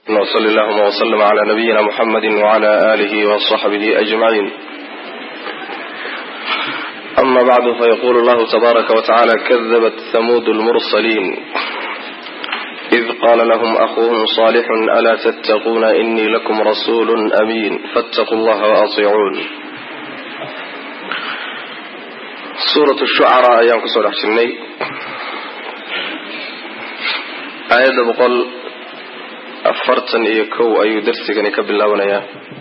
وصل اللهم وسلم على نبينا محمد وعلى آله وصحبه أجمعين أما بعد فيقول الله تبارك وتعالى كذبت ثمود المرسلين إذ قال لهم أخوهم صالح ألا تتقون إني لكم رسول أمين فاتقوا الله وأطيعون سورة الشعراء أيام كسور أحسني آية بقول afartan iyo kow ayuu darsigani ka bilaabanayaa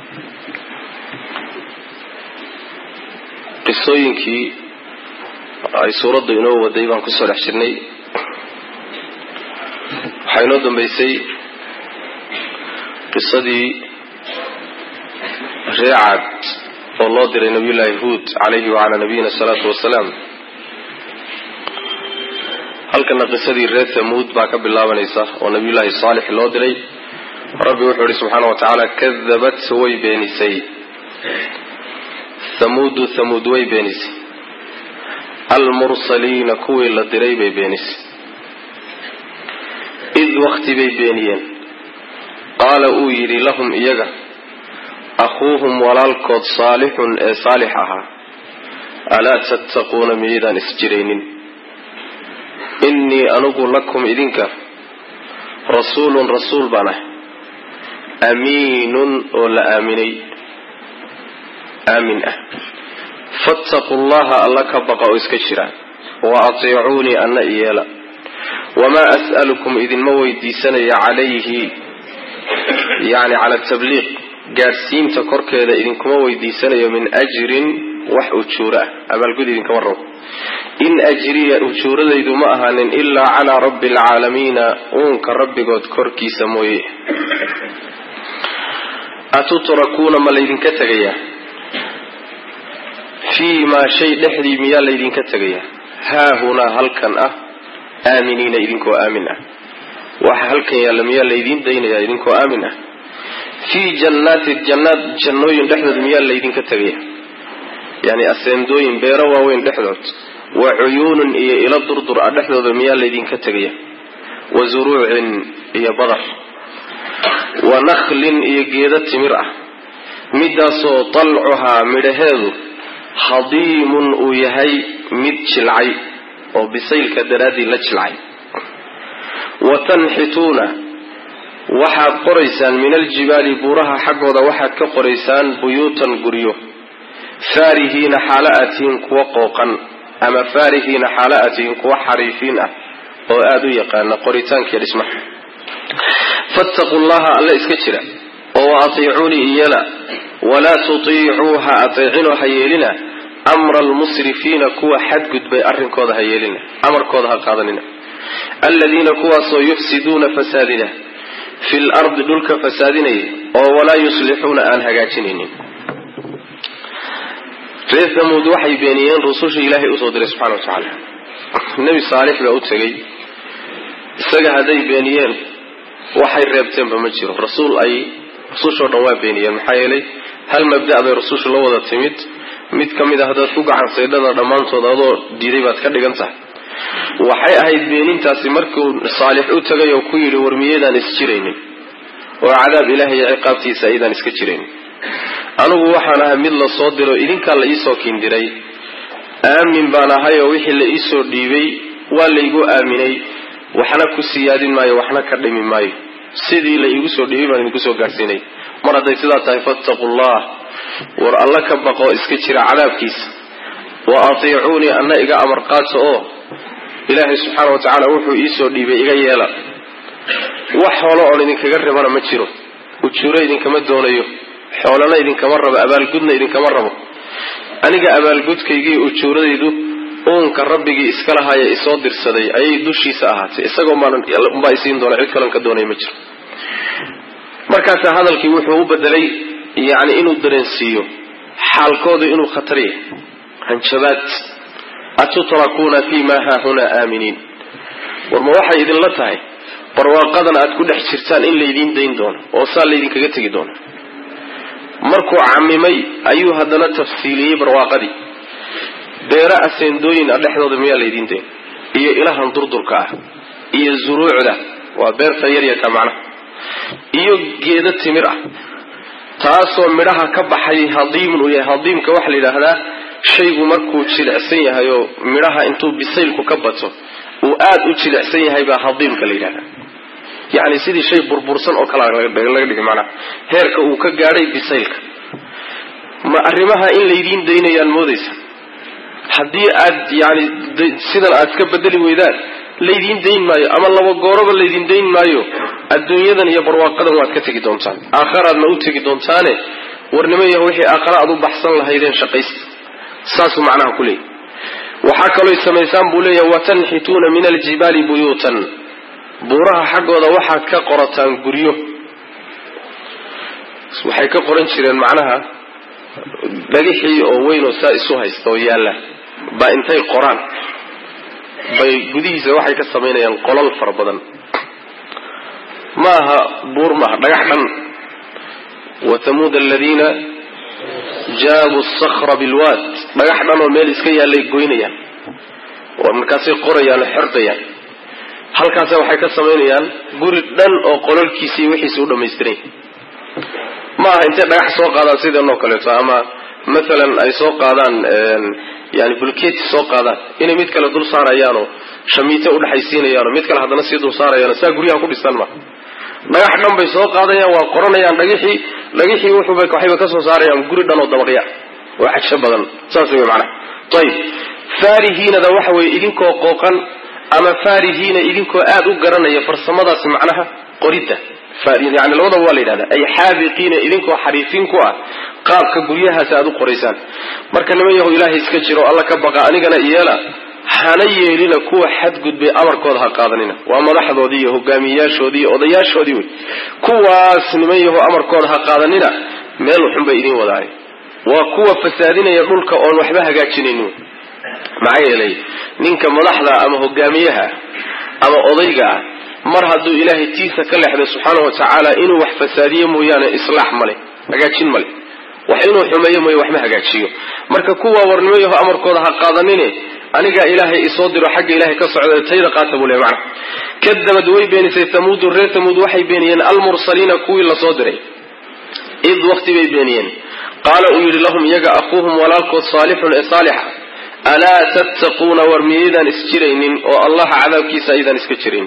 qisooyinkii ay suuraddu inoo waday baan kusoo dhex jirnay waxaa inoo dambeysay qisadii reecad oo loo diray nabiyullaahi huud calayhi wacalaa nabiyina asalaatu wasalaam halkana qisadii reer thamuud baa ka bilaabanaysa oo nabiyullaahi saalix loo diray rabbi wuxuu ihi subxaana wa tacaala kadabat way beenisay thamuudu thamuud way beenisay almursaliina kuwii la diray bay beenisay id wakti bay beeniyeen qaala uu yidhi lahum iyaga akhuuhum walaalkood saalixun ee saalix ahaa alaa tattaquuna miyaydaan isjiraynin innii anugu lakum idinka rasuulun rasuul baan ah amiinun oo la aaminay aamin ah fattaquu llaha alla ka baqa oo iska jira wa atiicuunii anna iyeela wamaa as'alukum idinma weydiisanaya calayhi yacni cala tabliiq gaadhsiinta korkeeda idinkuma weydiisanayo min ajrin wax ujuuro ah abaalgud idinkama rabo in ajriya ujuuradaydu ma ahaanin ilaa calaa rabbi alcaalamiina uunka rabbigood korkiisa mooye atutrakuuna ma laydinka tegayaa fii maa shay dhexdii miyaa laydinka tegayaa haahunaa halkan ah aaminiina idinkoo aamin ah waxa halkan yaalla miyaa laydiin daynayaa idinkoo aamin ah fii jannaati jannaad jannooyin dhexdood miyaa laydinka tegaya yani aseendooyin beero waaweyn dhexdood wa cuyuunun iyo ilo durdur ah dhexdooda miyaa laydinka tegaya wa zuruucin iyo badar wa nakhlin iyo geedo timir ah midaasoo dalcuhaa midhaheedu hadiimun uu yahay mid jilcay oo bisaylka daraaddii la jilcay wa tanxituuna waxaad qoraysaan min aljibaali buuraha xaggooda waxaad ka qoraysaan buyuutan guryo faarihiina xaalo aad tihiin kuwa qooqan ama faarihiina xaalo aad tihiin kuwa xariifiin ah oo aada u yaqaana qoritaankiiyo dhismaha fattaquu llaha alla iska jira oo wa atiicuunii iyala walaa tutiicuu ha ateecinoo ha yeelina amra almusrifiina kuwa xadgudbay arrinkooda ha yeelina amarkooda ha qaadanina aladiina kuwaasoo yufsiduuna fasaadina fi lardi dhulka fasaadinaya oo walaa yuslixuuna aan hagaajinaynin reer thamuud waxay beeniyeen rusushii ilaahay usoo diray subxana wa tacaala nebi saalix baa u tegey isaga hadday beeniyeen waxay reebteenba ma jiro rasuul ay rusushoo dhan waa beeniyeen maxaa yeelay hal mabda' bay rusushu la wada timid mid ka mid a haddaad ku gacan saydhada dhammaantood adoo diiday baad ka dhigan tahay waxay ahayd beenintaasi markuu saalix u tegay oo ku yidhi war miyaydaan isjiraynin oo cadaab ilaah iyo ciqaabtiisa aydaan iska jiraynin anigu waxaan ahay mid la soo diro idinkaa la iisoo kindiray aamin baan ahay oo wixii la iisoo dhiibay waa laygu aaminay waxna ku siyaadin maayo waxna ka dhimi maayo sidii la iigu soo dhiibay baan idinku soo gaadhsiinay mar hadday sidaa tahay fattaqu llah war alla ka baqoo iska jira cadaabkiisa wa atiicuunii anna iga amar qaato oo ilaahay subxaana wa tacaala wuxuu iisoo dhiibay iga yeela wax xoolo oon idinkaga rabana ma jiro ujuuro idinkama doonayo xoolana idinkama rabo abaalgudna idinkama rabo aniga abaalgudkaygii ujuuradaydu uunka rabbigii iska lahaaya isoo dirsaday ayay dushiisa ahaatay isagoo maaunbaa isiin doona cid kalon ka doonaya ma jiro markaasaa hadalkii wuxuu u bedelay yacni inuu dareensiiyo xaalkoodu inuu khatar yahay hanjabaad atutrakuuna fii ma haahunaa aaminiin war ma waxay idinla tahay barwaaqadan aad ku dhex jirtaan in laydiin dayn doono oo saa laydinkaga tegi doono markuu camimay ayuu haddana tafsiiliyey barwaaqadii beero aseendooyin ah dhexdooda miyaa laydiin dayn iyo ilahan durdurka ah iyo zuruucda waa beerta yaryarka macnaha iyo geedo timir ah taasoo midhaha ka baxay hadiimun uu yahay hadiimka waxaa la yidhaahdaa shaygu markuu jilicsan yahay oo midhaha intuu bisaylku ka bato uu aada u jilicsan yahay baa hadiimka la yidhahdaa yacni sidii shay burbursan oo kale laga dhigay macnaha heerka uu ka gaadhay bisaylka ma arrimaha in laydiin daynayaan moodaysa haddii aad yani sidan aad iska bedeli weydaan laydiin dayn maayo ama laba gooroba laydin dayn maayo adduunyadan iyo barwaaqadan waad ka tegi doontaan aakharaadna u tegi doontaane warnimo yaho wixii aakhara aad u baxsan lahaydeen shaqaysta saasuu macnaha ku leeyay waxaa kalooy samaysaan buu leeyahay watanxituuna min aljibaali buyuutan buuraha xaggooda waxaad ka qorataan guryo waxay ka qoran jireen macnaha dhagixii oo weyn oo saa isu haysta oo yaalla baa intay qoraan bay gudihiisa waxay ka samaynayaan qolal fara badan ma aha buur maaha dhagax dhan wa tamuud aladiina jaabuu sakra bilwaad dhagax dhan oo meel iska yaallay goynayaan markaasay qorayaan oo xerdayaan halkaasa waxay ka samaynayaan guri dhan oo qololkiisii wixiisi u dhamaystiran ma aha intay dhagax soo qaadaan sideenoo kaleeto ama maalan ay soo qaadaan yani bulkeeti soo qaadaan inay mid kale dul saarayaanoo shamiite udhexaysiinayaanoo mid kale haddana sii dul saarayaano saa guryaha ku dhistaan ma dhagax dhan bay soo qaadayaan waa qoranayaan dhagixii dhagixii wuxuuba waxayba ka soo saarayaan guri dhan oo dabaqya oo xagsho badan saas wey macnaha ayib faarihiinada waxa weeye idinkoo qooqan ama faarihiina idinkoo aada u garanaya farsamadaasi macnaha qoridda yani labadaba waa la yidhahda ay xaabiqiina idinkoo xariifin ku ah qaabka guryahaas aada u qoraysaan marka niman yahu ilaahay iska jiro alla ka baqa anigana yeela hana yeelina kuwa xadgudbay amarkooda ha qaadanina waa madaxdoodii iyo hogaamiyeyaashoodii iyo odayaashoodii wey kuwaas niman yahu amarkooda ha qaadanina meel xun bay idiin wadaay waa kuwa fasaadinaya dhulka oon waxba hagaajinaynin maxaa yeelay ninka madaxda ama hogaamiyaha ama odayga ah mar hadduu ilaahay tiisa ka leexday subxaanau watacaala inuu wax fasaadiyo mooyaane islaax male hagaajin male wax inuu xumeeyo mooye waxma hagaajiyo marka kuwa warnimo yaho amarkooda ha qaadanine anigaa ilaahay isoo diro xagga ilahay ka socda tayda qaata buu le macna kadabad way beenisay tamuudu reer tamuud waxay beeniyeen almursaliina kuwii lasoo diray id waqti bay beeniyeen qaala uu yidhi lahum iyaga akuuhum walaalkood saalixun ee saalixa alaa tattaquuna war miyaydaan isjiraynin oo allaha cadaabkiisa aydaan iska jirayn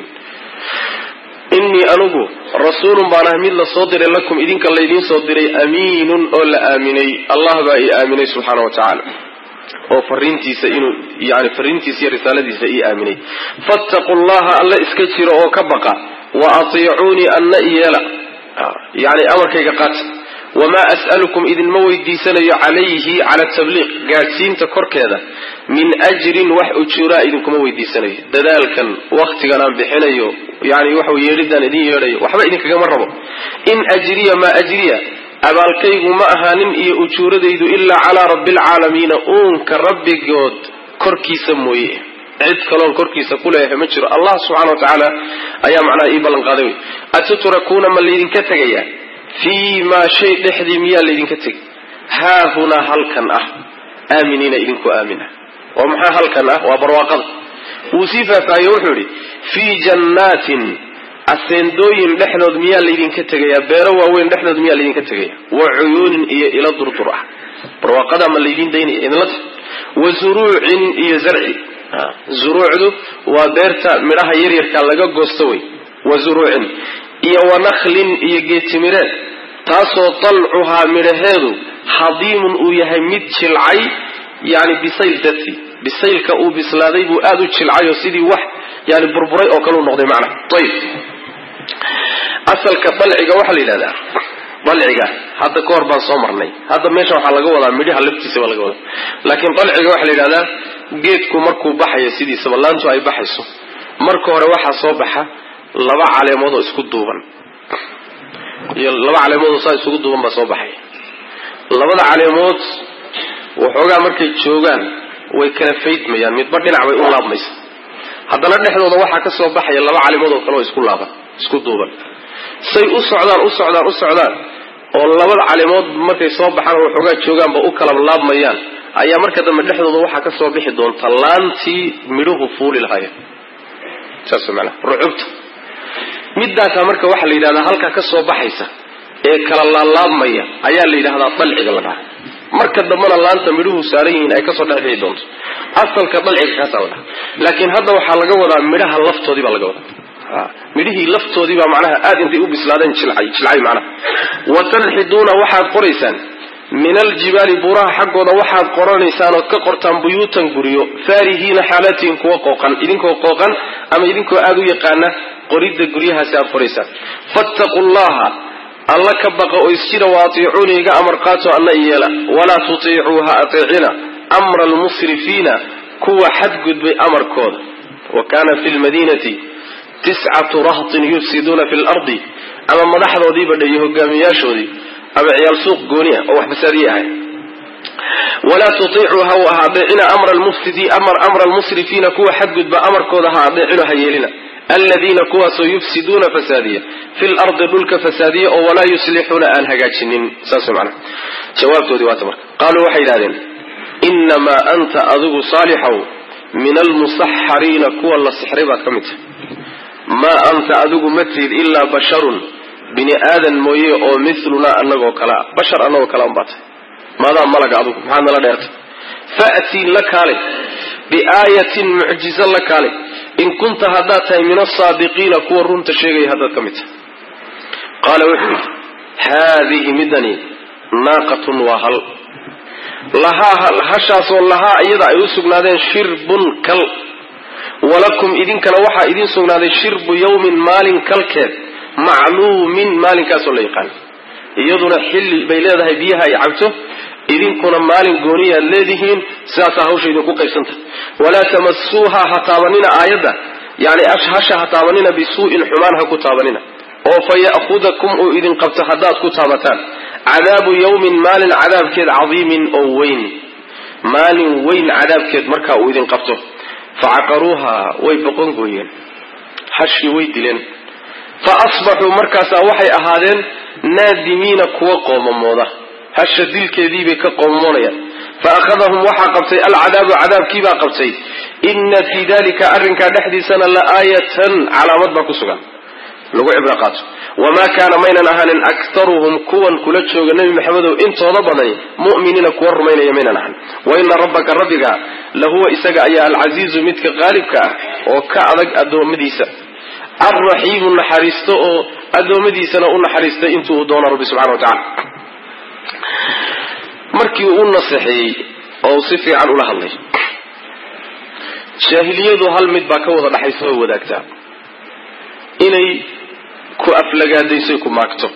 innii anugu rasuulun baan ah mid la soo diray lakum idinka laydiin soo diray amiinun oo la aaminay allah baa ii aaminay subxaana wa tacaala oo fariintiisa inuu yani fariintiisa iyo risaaladiisa ii aaminay fattaqu llaha alla iska jiro oo ka baqa wa atiicuunii anna iyeela yani amarkayga qaata wamaa as'alukum idinma weydiisanayo calayhi cala tabliiq gaadhsiinta korkeeda min ajrin wax ujuuraa idinkuma weydiisanayo dadaalkan waktigan aan bixinayo yani waxa yeedhidaan idin yeedhayo waxba idinkagama rabo in ajriya maa ajriya abaalkaygu ma ahaanin iyo ujuuradaydu ilaa calaa rabbi alcaalamiina uunka rabbigood korkiisa mooye cid kaloon korkiisa ku leeyahay ma jiro allah subxana wa tacaala ayaa macnaha ii ballan qaaday wey atutrakuuna ma laydinka tegayaa fii maa shay dhexdii miyaa laydinka tegi haahunaa halkan ah aaminiina idinku aamina oo maxaa halkan ah waa barwaaqada wuu sii faahfaahiye wuxuu idhi fii jannaatin aseendooyin dhexdood miyaa laydinka tegayaa beero waaweyn dhexdood miyaa laydinka tegaya wa cuyuunin iyo ilo durdur ah barwaaqada ma laydin daynaya idinla ta wa zuruucin iyo zarci zuruucdu waa beerta midhaha yaryarka laga goosto wey wa zuruucin iyo wanaklin iyo geetimireed taasoo dalcuhaa midhaheedu hadiimun uu yahay mid jilcay yani bisayl darti bisaylka uu bislaaday buu aada u jilcay oo sidii wax yani burburay oo kale u noqday macnaha ayib asalka dalciga waxaa la yidhahdaa dalciga hadda ka hor baan soo marnay hadda meesha waxaa laga wadaa midhaha laftiisa baa laga wadaa laakiin dalciga waxaa la yidhahdaa geedku markuu baxayo sidiisaba laantu ay baxayso marka hore waxaa soo baxa laba caleemood oo isku duuban iyo laba caleemood oo saa isugu duuban baa soo baxay labada caleemood waxoogaa markay joogaan way kala faydmayaan midba dhinac bay u laabmaysa haddana dhexdooda waxaa ka soo baxaya laba caleemood oo kale oo isku laaban isku duuban say u socdaan u socdaan u socdaan oo labada caleemood markay soo baxaan oo waxoogaa joogaanba u kala laabmayaan ayaa marka dambe dhexdooda waxaa ka soo bixi doonta laantii midhuhu fuuli lahaayeen saas manaa rucubta midaasaa marka waxaa la yidhahdaa halkaa ka soo baxaysa ee kala laalaabmaya ayaa la yidhahdaa dalciga la dhaha marka dambena laanta midhuhu saaran yihiin ay kasoo dhexbixi doonto asalka dalciga kaasaa la dhaha laakiin hadda waxaa laga wadaa midhaha laftoodii baa laga wadaa midhihii laftoodii baa macnaha aada intay u bislaadeen jilcay jilcay macnaha wa tanxiduuna waxaad qoraysaan min aljibaali buuraha xaggooda waxaad qoranaysaan ood ka qortaan buyuutan guryo faarihiina xaalatiin kuwa qooqan idinkoo qooqan ama idinkoo aada u yaqaana qoridda guryahaasi aad qoraysaan fattaqu llaha alla ka baqa oo isjira wa atiicuuni iga amar qaato alla yeela walaa tutiicuu ha ateecina amra almusrifiina kuwa xadgudbay amarkooda wa kaana fi lmadiinati tiscatu rahtin yufsiduuna fi lardi ama madaxdoodiiba dhayo hogaamiyaashoodii ama ciyaal suuq gooni ah oo wax fasaadiye ahay walaa tutiicuu ha ha adeecina amra almusrifiina kuwa xadgudba amarkooda ha adeecino ha yeelina aladiina kuwaasoo yufsiduuna fasaadiya fi lardi dhulka fasaadiya oo walaa yuslixuuna aan hagaajinin saas mana jawaabtoodii waata marka qaaluu waxay yidhahdeen inamaa anta adigu saalixow min almusaxariina kuwa la sixray baad ka mid tahay maa anta adigu ma tihid ilaa basharun bini aadan mooye oo milunaa anagoo kalea bashar anagoo kale unbaa tahay maadaa malaga adugu maxaad nala dheertay faatii la kaalay biaayatin mucjizo la kaalay in kunta haddaad tahay min asaadiqiina kuwa runta sheegaya haddaad ka mid tahay qaala wuxuu yidhi haadihi midani naaqatun waa hal lahaa hashaasoo lahaa iyada ay u sugnaadeen shirbun kal walakum idinkana waxaa idiin sugnaaday shirbu yawmin maalin kalkeed macluumin maalinkaasoo la yaqaan iyaduna xilli bay leedahay biyaha ay cabto idinkuna maalin gooniyaad leedihiin sidaasaa hawsha idinku qaybsanta walaa tamasuuha ha taabanina aayadda yani hasha ha taabanina bisuu'in xumaan ha ku taabanina oo fa ya'hudakum uu idin qabto haddaad ku taabataan cadaabu yawmin maalin cadaabkeed cadiimin oo weyn maalin weyn cadaabkeed markaa uu idin qabto facaqaruuha way boqongooyeen hashii way dileen fa asbaxuu markaasaa waxay ahaadeen naadimiina kuwa qoomamooda hasha dilkeediibay ka qoomamoonayaan fa akhadahum waxaa qabtay alcadaabu cadaabkiibaa qabtay ina fii dalika arrinkaa dhexdiisana la aayatan calaamad baa ku sugan lagu cibro qaato wamaa kaana maynan ahaanin aktaruhum kuwan kula jooga nebi maxamedow intooda badani mu'miniina kuwa rumaynaya maynan ahan wa ina rabbaka rabbiga lahuwa isaga ayaa alcasiizu midka qaalibka ah oo ka adag addoommadiisa alraxiimu naxariisto oo addoommadiisana u naxariistay intuu doono rabbi subxana wa tacala markii uu naseexeeyey oo si fiican ula hadlay jaahiliyadu hal mid baa ka wada dhaxaysa oo wadaagtaa inay ku aflagaadaysoy ku maagto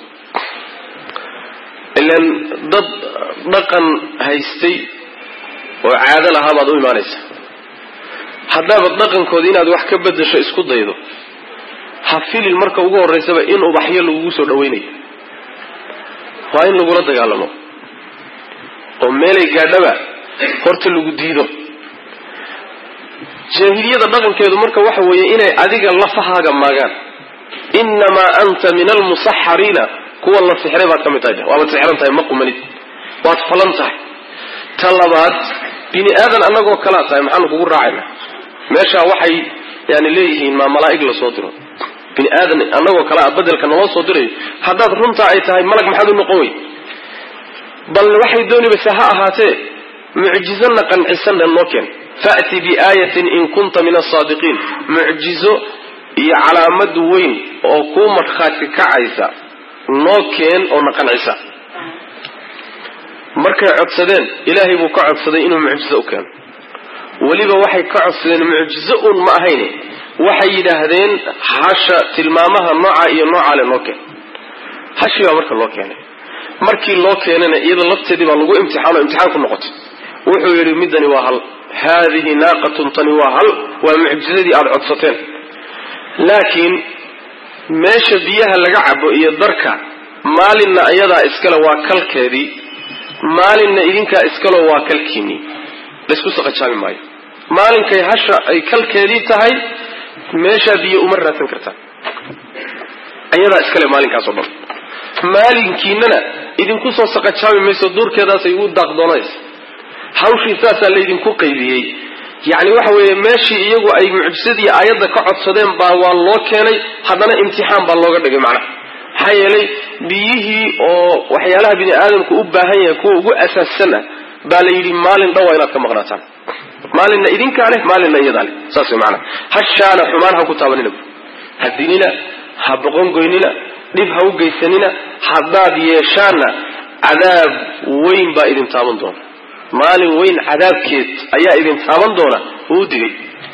ilan dad dhaqan haystay oo caado lahaa baad u imaanaysa haddaabad dhaqankooda inaad wax ka bedasho isku daydo ha filin marka ugu horraysaba in ubaxyo lagugu soo dhawaynayo waa in lagula dagaalamo oo meelay gaadhaba horta lagu diido jaahiliyada dhaqankeedu marka waxa weeye inay adiga lafahaaga maagaan inamaa anta min almusaxariina kuwa la sixray baad ka mid tahay waabad sixran tahay ma qumanid waad falan tahay ta labaad bini aadan annagoo kalaa tahay maxaanu kugu raacayna meeshaa waxay yani leeyihiin maa malaa'ig lasoo diro bini aadan annagoo kale a bedelka naloo soo dirayo haddaad runtaa ay tahay malag maxaad u noqon wey bal waxay doonibase ha ahaatee mucjizana qancisanna noo keen fa'ti biaayatin in kunta min asaadiqiin mucjizo iyo calaamad weyn oo kuu markhaati kacaysa noo keen oo na qancisa markay codsadeen ilaahay buu ka codsaday inuu mucjizo u keeno weliba waxay ka codsadeen mucjizo uun ma ahayn waxay yidhaahdeen hasha tilmaamaha nooca iyo noocale noo keen hashii baa marka loo keenay markii loo keenana iyada lafteedii baa lagu imtixaano imtixaan ku noqotay wuxuu yidhi midani waa hal haadihi naaqatun tani waa hal waa mucjizadii aada codsateen laakiin meesha biyaha laga cabo iyo darka maalinna iyadaa iskale waa kalkeedii maalinna idinkaa iskalo waa kalkiinii laysku saqajaabi maayo maalinkay hasha ay kalkeedii tahay meeshaa biyo uma raadsan kartaan iyadaa iskale maalinkaasoo dhan maalinkiinana idinku soo saqajaabi mayso duurkeedaasay u daaqdoonaysa hawshii saasaa laydinku qaybiyey yacni waxa weeye meeshii iyagu ay mucjisadii aayadda ka codsadeen baa waa loo keenay haddana imtixaan baa looga dhigay macnaha maxaa yeelay biyihii oo waxyaalaha bini aadamku u baahan yahay kuwa ugu asaassan ah baa la yidhi maalin dhan waa inaad ka maqnaataan maalinna idinkaa leh maalinna iyadaa leh saas way macnaha hashaana xumaan ha ku taabanina ha dinina ha boqongoynina dhib ha u geysanina haddaad yeeshaanna cadaab weyn baa idin taaban doona maalin weyn cadaabkeed ayaa idin taaban doona uu digay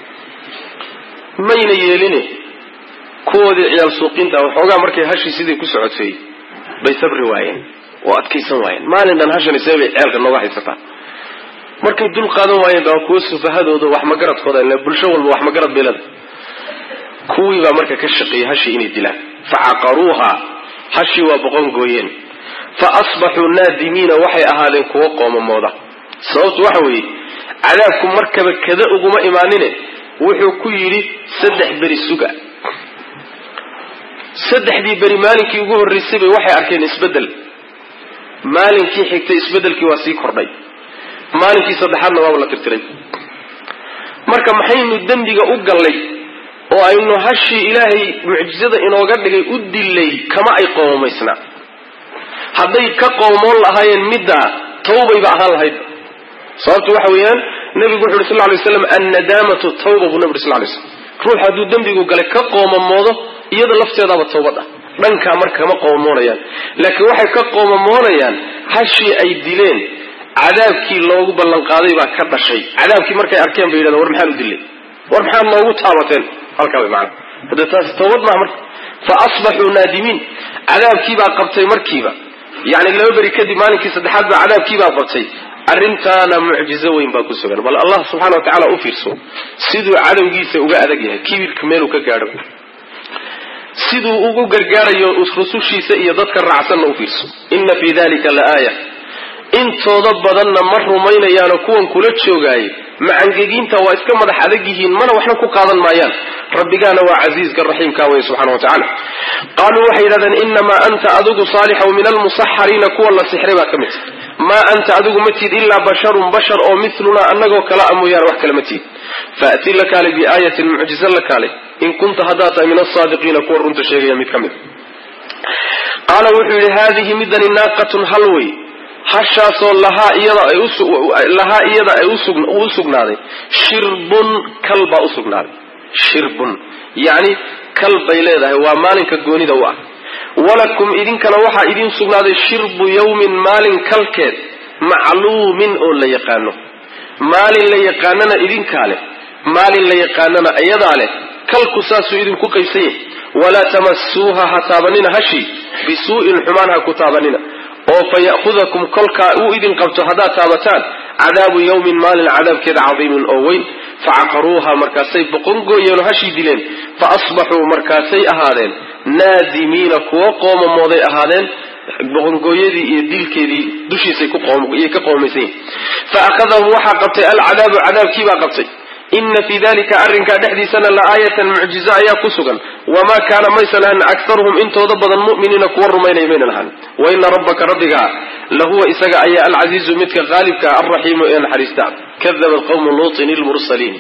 mayna yeeline kuwoodii ciyaal suuqiinta waxoogaa markay hashii sidii ku socotay bay sabri waayeen oo adkaysan waayeen maalin dhan hashani see bay ceelka nooga haysataa markay dul qaadan waayeen baa kuwo sufahadooda wax magaradkooda ila bulsho walba wax magarad beelada kuwii baa marka ka shaqeeyey hashii inay dilaan facaqaruuha hashii waa boqon gooyeen fa asbaxuu naadimiina waxay ahaadeen kuwo qoomamooda sababtu waxa weeye cadaabku markaba kada uguma imaanine wuxuu ku yidhi saddex beri suga saddexdii beri maalinkii ugu horraysay bay waxay arkeen isbeddel maalinkii xigtay isbeddelkii waa sii kordhay maalinkii saddexaadna waaba la tirtiray marka maxaynu dembiga u gallay oo aynu hashii ilaahay mucjizada inooga dhigay u dilay kama ay qoomamaysnaa hadday ka qoomoon lahaayeen middaa tawbayba ahaan lahayd sababtu waxa weeyaan nabigu wuxu uhi sal ly slam annadaamatu tawba buu nabi uri sal lay slam ruux hadduu dembigu galay ka qoomamoodo iyada lafteedaaba tawbad ah dhankaa marka kama qoomamoonayaan laakiin waxay ka qoomamoonayaan hashii ay dileen cadaabkii loogu ballanqaaday baa ka dhashay cadaabkii markay arkeen bay yidhahdeen war maxaan u dilay war maxaad noogu taabateen halkaa way macana hadde taasi tawbad maaha marka fa asbaxuu naadimiin cadaabkiibaa qabtay markiiba yani laba beri kadib maalinkii saddexaad baa cadaabkiibaa qabtay arrintaana mucjizo weyn baa ku sugan bal allah subxana wa tacala u fiirso siduu cadowgiisa uga adag yahay kibirka meeluu ka gaadho siduu ugu gargaarayo rusushiisa iyo dadka raacsanna u fiirso inna fii dalika la aaya intooda badanna ma rumaynayaanoo kuwan kula joogaaye macangegiinta waa iska madax adag yihiin mana waxna ku qaadan maayaan rabbigaana waa casiiska raxiimka wey subxana wa tacala qaaluu waxay yidhahdeen inamaa anta adigu saalixow min almusaxariina kuwa la sixray baa ka mid maa anta adigu ma tiid ilaa basharun bashar oo milunaa annagoo kala a mooyaane wax kale ma tiid faati la kaalay biaayatin mucjiza la kaalay in kunta haddaad tahay min asaadiqiina kuwa runta sheegaya mid ka mid qaala wuxuu yidhi haadihi midani naaqatun hal wey hashaasoo lahaa iyada ay lahaa iyada ay u sugnaaday shirbun kal baa u sugnaaday shirbun yacni kal bay leedahay waa maalinka goonida u ah walakum idinkana waxaa idiin sugnaaday shirbu yawmin maalin kalkeed macluumin oo la yaqaano maalin la yaqaanana idinkaa leh maalin la yaqaanana iyadaa leh kalku saasuu idinku qaybsan yahay walaa tamasuuha ha taabanina hashi bisuu'in xumaan ha ku taabanina oo fa ya'hudakum kolkaa uu idin qabto haddaad taabataan cadaabu yawmin maalin cadaabkeeda cadiimin oo weyn facaqaruuha markaasay boqongooyeen oo hashii dileen fa asbaxuu markaasay ahaadeen naadimiina kuwo qoomamooday ahaadeen boqongooyadii iyo dilkeedii dushiisay ka qoomaysan yihin fa akhadahum waxaa qabtay alcadaabu cadaabkiibaa qabtay ina fii dalika arrinkaa dhexdiisana la aayatan mucjizo ayaa ku sugan wamaa kaana maysan ahan aktaruhum intooda badan mu'miniina kuwa rumaynaya maynan ahan wa ina rabbaka rabbigaa lahuwa isaga ayaa alcasiizu midka qaalibka alraxiimu ee naxariista kadabat qawmu luutin ilmursaliin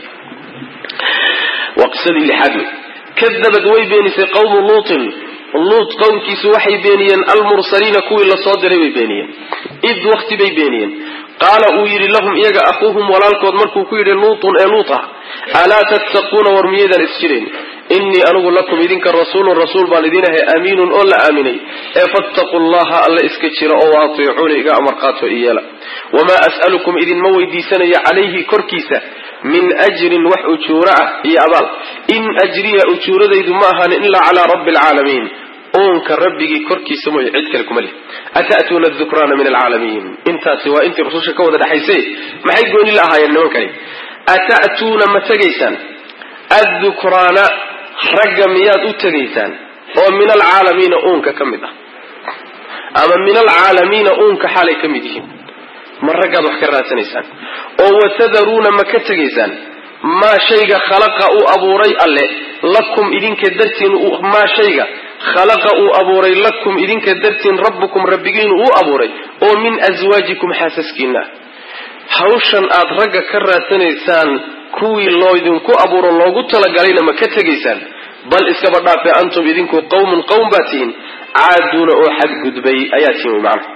waa qisadii lixaad wey kadabad way beenisay qawmu luutin luut qowmkiisu waxay beeniyeen almursaliina kuwii lasoo diray bay beeniyeen id wakti bay beeniyeen qaala uu yidhi lahum iyaga akhuuhum walaalkood markuu ku yidhi luutun ee luut ah alaa tattaquuna war miyaydaan isjirayn innii anigu lakum idinka rasuulun rasuul baan idin ahay amiinun oo la aaminay ee fattaquu llaha alla iska jira oo waatiicuuna iga amar qaato iyeela wamaa as'alukum idinma weydiisanayo calayhi korkiisa min ajrin wax ujuuro ah iyo abaal in ajriya ujuuradaydu ma ahaanin ilaa calaa rabbi alcaalamiin uunka rabbigii korkiisa mooye cid kale kuma leh ata'tuuna adukraana min alcaalamiin intaasi waa intii rususha ka wada dhexayse maxay gooni la ahaayeen nimankani ata'tuuna ma tegaysaan addukraana ragga miyaad u tegaysaan oo min alcaalamiina uunka ka mid ah ama min alcaalamiina uunka xaalay ka mid yihiin ma raggaad wax ka raadsanaysaan oo watadaruuna ma ka tegaysaan maa shayga khalaqa uu abuuray alle lakum idinka dartiin maa shayga khalaqa uu abuuray lakum idinka dartiin rabbukum rabbigiinu uu abuuray oo min aswaajikum xaasaskiina hawshan aad ragga ka raadsanaysaan kuwii loydinku abuuro loogu talagalayna ma ka tegaysaan bal iskaba dhaafe antum idinku qawmun qowm baa tihiin caaduuna oo xadgudbay ayaa tihiin wy macana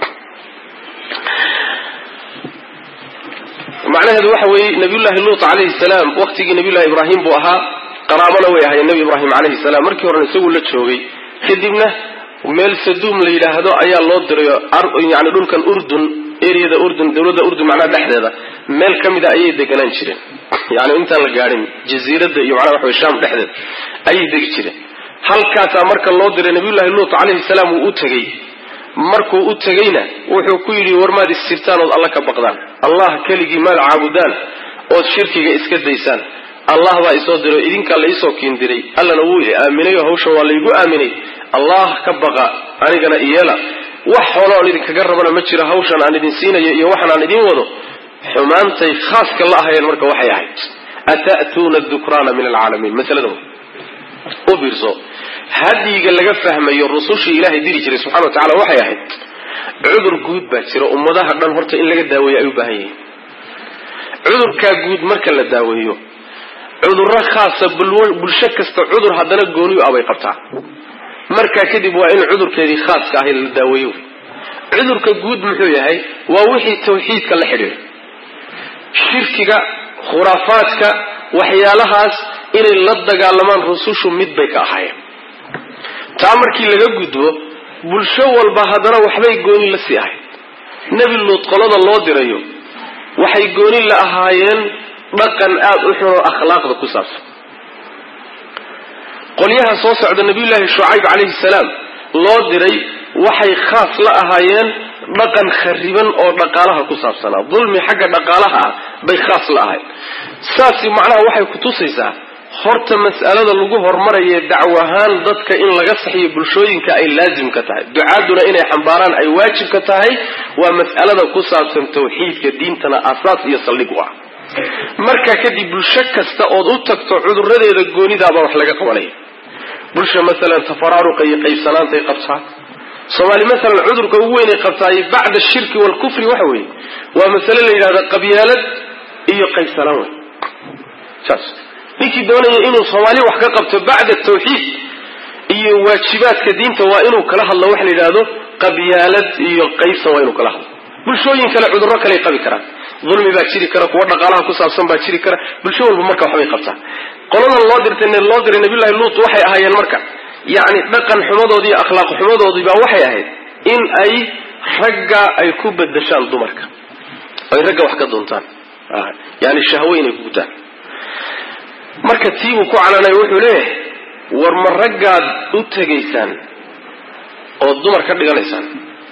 macnaheedu waxa weeye nabiyullaahi luut calayhi salaam waqtigii nabiyullahi ibraahim buu ahaa qaraabana way ahaayeen nebi ibraahim calayhi salaam markii horena isaguu la joogay kadibna meel saduum la yidhaahdo ayaa loo dirayo yani dhulkan urdun eriyada urdun dawladda urdun macnaha dhexdeeda meel ka mida ayay deganaan jireen yani intaan la gaadhin jaziiradda iyo macnaha waxaway shaam dhexdeeda ayay degi jireen halkaasaa marka loo diray nabiyullahi luut calayhi salaam wuu u tegey markuu u tegeyna wuxuu ku yidhi warmaad issirtaan ood alla ka baqdaan allah keligii maad caabudaan ood shirkiga iska daysaan allah baa isoo diray idinkaa la iisoo kiindiray allana wuu i aaminay oo hawshan waa laygu aaminay allah ka baqa anigana iyeela wax xoolo aan idinkaga rabana ma jiro hawshan aan idin siinayo iyo waxan aan idin wado xumaantay khaaska la ahayeen marka waxay ahayd ata'tuuna dukraana min alcaalamiin masalada u fiirso hadyiga laga fahmayo rusushii ilaahay diri jiray subxana wa tacala waxay ahayd cudur guud baa jira ummadaha dhan horta in laga daaweeyo ay u baahan yihiin cudurkaa guud marka la daaweeyo cudurro khaasa bulsho kasta cudur haddana gooniyu abay qabtaa markaa kadib waa in cudurkeedii khaaska ahay la daaweeyo cudurka guud muxuu yahay waa wixii tawxiidka la xidhiidha shirkiga khuraafaadka waxyaalahaas inay la dagaalamaan rusushu mid bay ka ahaayeen taa markii laga gudbo bulsho walba haddana waxbay gooni la sii ahayd nebi luud qolada loo dirayo waxay gooni la ahaayeen dhaqan aada u xun oo akhlaaqda ku saabsan qolyaha soo socda nabiyullaahi shucayb calayhi salaam loo diray waxay khaas la ahaayeen dhaqan khariban oo dhaqaalaha ku saabsanaa dulmi xagga dhaqaalaha ah bay khaas la ahayd saasi macnaha waxay kutusaysaa horta mas'alada lagu hormaraye dacwahaan dadka in laga saxiyo bulshooyinka ay laazim ka tahay ducaaduna inay xambaaraan ay waajib ka tahay waa mas'alada ku saabsan tawxiidka diintana asaas iyo saldhig u ah markaa kadib bulsho kasta ood u tagto cuduradeeda goonidaabaa wax laga qabanaya bulsha masalan tafaraaruqa iyo qaybsanaantay qabtaa soomaali masalan cudurka ugu weynay qabtaay bacda ashirki waalkufri waxa weeye waa masale la yidhahda qabyaalad iyo qaybsanaan wey saas ninkii doonaya inuu soomaali wax ka qabto bacda tawxiid iyo waajibaadka diinta waa inuu kala hadlo waxa la yidhahdo qabyaalad iyo qaybsan waa inuu kala hadlo bulshooyin kale cudurro kaley qabi karaan dulmi baa jiri kara kuwa dhaqaalaha ku saabsan baa jiri kara bulsho walba marka waxbay qabtaa qoladan loo dirtay loo diray nabiyullahi luut waxay ahaayeen marka yacni dhaqan xumadoodii iyo akhlaaq xumadoodii baa waxay ahayd in ay ragga ay ku bedeshaan dumarka ay ragga wax ka doontaan yani shahwe inay ku gutaan marka tiibuu ku canaanay wuxuu leeyahay war ma raggaad u tegaysaan oo dumar ka dhiganaysaan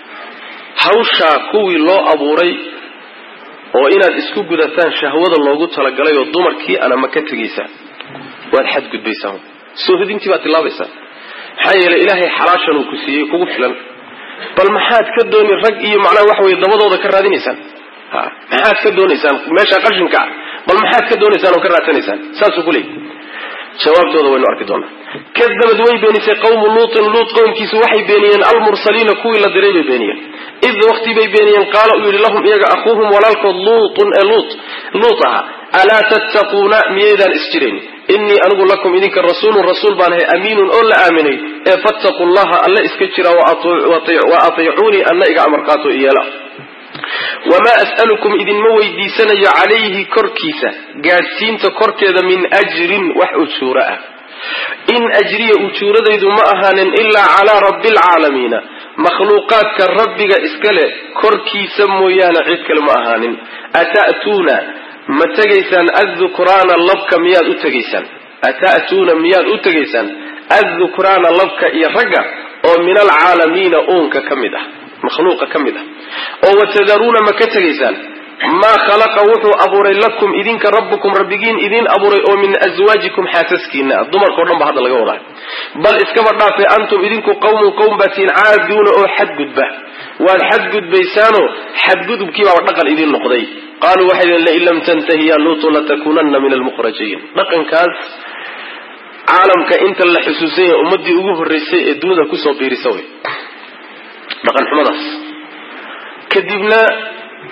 hawshaa kuwii loo abuuray oo inaad isku gudataan shahwada loogu talagalay oo dumarkii ana ma ka tegaysaan waad xadgudbaysaan soohidintii baad tilaabaysaan maxaa yeelay ilaahay xalaashan uu ku siiyey kugu filan bal maxaad ka dooni rag iyo macnaha waxa weye dabadooda ka raadinaysaan ha maxaad ka doonaysaan meesha qashinka ah bal maxaad ka doonaysaan oo ka raadsanaysaan saasuu ku leeyay jawaabtooda waynu arki doonaa kadabad way beenisay qawmu luutin luut qowmkiisu waxay beeniyeen almursaliina kuwii la diray bay beeniyeen id waqti bay beeniyeen qaala uu yidhi lahum iyaga akhuuhum walaalkood luutun ee luut luut aha alaa tattaquuna miyaydaan isjirayn innii anigu lakum idinka rasuulun rasuul baan ahay amiinun oo la aaminay ee fattaquu llaha alla iska jira wa atiicuunii anna iga amarqaato iyeela wamaa as'alukum idinma weydiisanayo calayhi korkiisa gaadhsiinta korkeeda min ajrin wax ujuuro ah in ajriya ujuuradaydu ma ahaanin ilaa calaa rabbi alcaalamiina makhluuqaadka rabbiga iska leh korkiisa mooyaane cid kale ma ahaanin ata'tuuna ma tegaysaan addukraana labka miyaad u tegaysaan ata'tuuna miyaad u tegaysaan addukraana labka iyo ragga oo min alcaalamiina uunka ka mid ah makhluuqa ka mid ah oo watadaruuna ma ka tegaysaan maa khalaqa wuxuu abuuray lakum idinka rabbukum rabbigiin idiin abuuray oo min aswaajikum xaasaskiina ah dumarkao dhan ba hadda laga wadaa bal iskaba dhaafe antum idinku qawmun qowm baatiin caaduuna oo xadgudba waad xadgudbaysaanoo xadgudubkiibaaba dhaqan idiin noqday qaaluu waxay deen lain lam tantahi ya luutu latakuunanna min almukhrajiin dhaqankaas caalamka inta la xusuusan yahay ummadii ugu horreysay ee dunida kusoo biirisa wey dhaqan xumadaas kadibna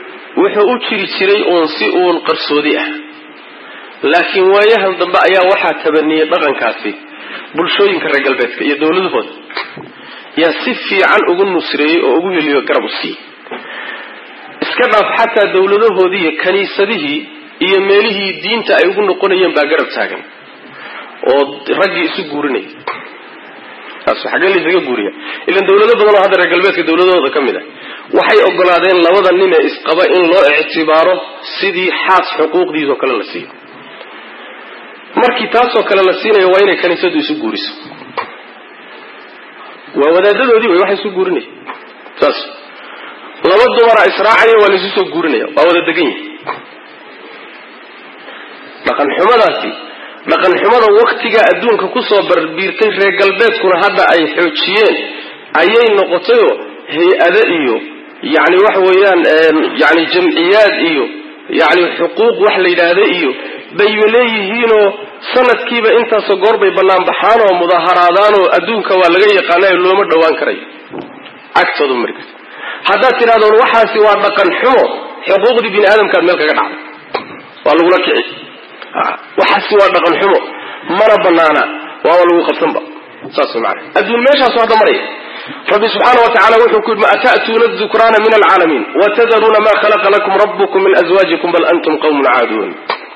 wuxuu u jiri jiray uun si uun qarsoodi ah laakiin waayahan dambe ayaa waxaa tabaniyey dhaqankaasi bulshooyinka reer galbeedka iyo dowladahooda yaa si fiican ugu nusreeyey oo ugu heliyo garab u siiyey iska dhaaf xataa dowladahoodii iyo kaniisadihii iyo meelihii diinta ay ugu noqonayeen baa garab taagan oo raggii isu guurinaya taas xaggee laysaga guuriya ilan dowlado badan oo hadda reer galbeedka dowladahooda ka mid ah waxay ogolaadeen labada nin ee isqaba in loo ictibaaro sidii xaas xuquuqdiisoo kale la siiyo markii taasoo kale la siinayo waa inay kaniisadu isu guuriso waa wadaadadoodii way waxay isu guurinaya saas laba dumara israacaya waa laysu soo guurinaya waa wada degan yihi dhaqan xumadaasi dhaqan xumada waktiga adduunka kusoo barbiirtay reer galbeedkuna hadda ay xoojiyeen ayay noqotayoo hay-ado iyo yani waxa weeyaan yani jamciyaad iyo yani xuquuq wax la yidhaahda iyo bayba leeyihiinoo sanadkiiba intaasoo goor bay bannaan baxaan oo mudaharaadaan oo adduunka waa laga yaqaanayo looma dhowaan karayo agtooda mari karta haddaad tidhahdoon waxaasi waa dhaqan xumo xuquuqdii bini aadamkaad meel kaga dhacday waa lagula kici waxaasi waa dhaqan xumo mana banaana waaba lagu qabsanba saas maana adduun meeshaasu hadda maraya rabbi subxaana wa tacala wuxuu ku yidhi ma ata'tuuna dukraana min alcaalamiin watadaruuna ma khalaqa lakum rabbukum min azwaajikum bal antum qawmun caaduun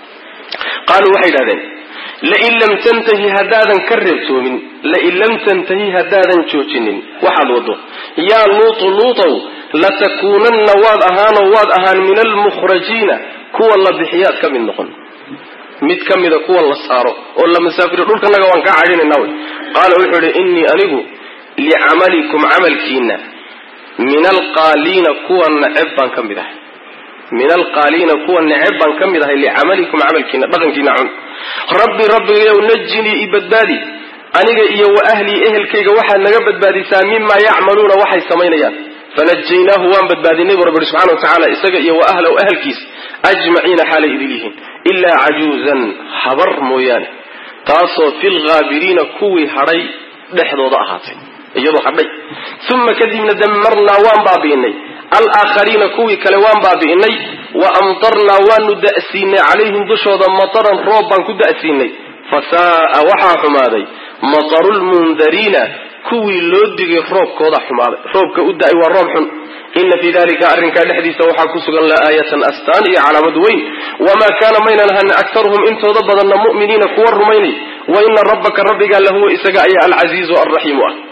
qaaluu waxay yidhahdeen lain lam tantahi haddaadan ka reebtoomin lain lam tantahi haddaadan joojinin waxaad wado yaa luutu luutow latakuunanna waad ahaanoo waad ahaan min almukhrajiina kuwa la bixiyaad ka mid noqon mid ka mida kuwa la saaro oo la masaafiriyo dhulkanaga waan kaa cadhinayna wy qaala wuxuu yihi innii anigu licamalikum camalkiina min alqaaliina kuwa neceb baan ka mid ahay min alqaaliina kuwa neceb baan ka mid ahay licamalikum camalkiina dhaqankiina cun rabbi rabbigayow najinii i badbaadi aniga iyo wa ahlii ehelkayga waxaad naga badbaadisaa mimaa yacmaluuna waxay samaynayaan fanajaynaahu waan badbaadinay bu rabbi subxana wa tacaala isaga iyo wa ahlahu ahalkiis ajmaciina xaalay idil yihiin ilaa cajuuzan habar mooyaane taasoo fi lghaabiriina kuwii hadhay dhexdooda ahaatay iyadoo hadhay uma kadibna damarnaa waan baabi'inay alaakhariina kuwii kale waan baabi'inay wa amtarnaa waanu da'siinay calayhim dushooda mataran roob baan ku da'siinay fasaaa waxaa xumaaday mataru lmundariina kuwii loo digay roobkooda xumaaday roobka u da'ay waa roob xun ina fii dalika arrinkaa dhexdiisa waxaa ku sugan laaayatan astaan iyo calaamad weyn wamaa kaana maynan ahan aktaruhum intooda badanna mu'miniina kuwa rumaynay wa ina rabbaka rabbigaa lahuwa isaga ayaa alcasiizu alraxiimu ah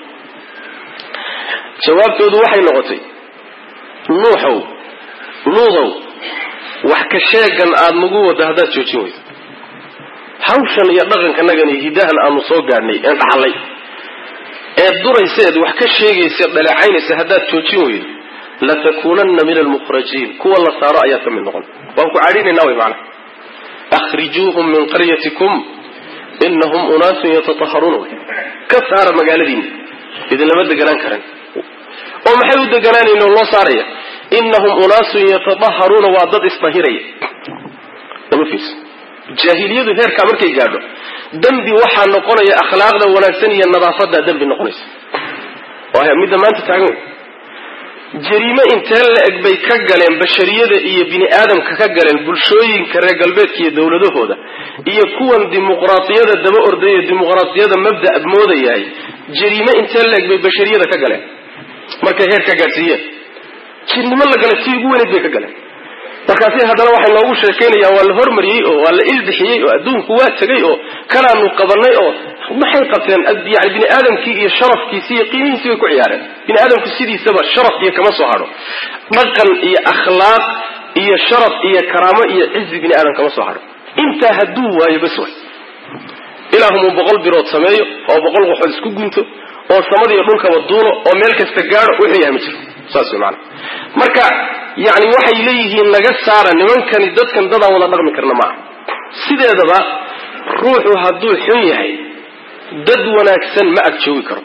jawaabtoodu waxay noqotay nuuxow luudow wax ka sheegan aada nagu wada haddaad joojin weydo hawshan iyo dhaqankanagani hidahan aanu soo gaadhnay een dhaxlay eed durayseed wax ka sheegaysa dhaleecaynaysa haddaad joojin weydo latakuunanna min almukhrajiin kuwa la saaro ayaad ka mid noqon waan ku cadhinayna wy maana akhrijuuhum min qaryatikum inahum unaasun yatataharuun ka saara magaaladiina idinlama deganaan karan oo maxay u deganaanayn oo loo saaraya inahum unaasun yatadaharuuna waa dad isdahiraya lama fiirso jaahiliyadu heerkaa markay gaadho dembi waxaa noqonaya akhlaaqda wanaagsan iyo nadaafadaa dembi noqonaysa waaya midda maanta taagan wey jariime intee la eg bay ka galeen bashariyada iyo bini aadamka ka galeen bulshooyinka reer galbeedka iyo dowladahooda iyo kuwan dimuqraadiyada daba ordaya dimuqraadiyada mabda moodayahay jariime intee la eg bay bashariyada ka galeen markay heer ka gaadhsiiyeen jirnimo la gala tii ugu weyneyd bay ka galeen markaasi haddana waxay noogu sheekaynayaan waa la hormariyey oo waa la ilbixiyey oo adduunku waa tegay oo kanaanu qabanay oo maxay qabteen yani bini aadamkii iyo sharafkiisi iyo qiimihiisi bay ku ciyaareen bini aadamku sidiisaba sharaf iyo kama soo hadho dhaqan iyo akhlaaq iyo sharaf iyo karaamo iyo cizi bini aadam kama soo hadho intaa hadduu waayo bas way ilaahumuu boqol birood sameeyo oo boqol qoxood isku gunto oo samadiiyo dhulkaba duulo oo meel kasta gaadho wuxuu yahay ma jiro saas way maana marka yani waxay leeyihiin naga saara nimankani dadkan dadaan wada dhaqmi karna maaha sideedaba ruuxu hadduu xun yahay dad wanaagsan ma ag joogi karo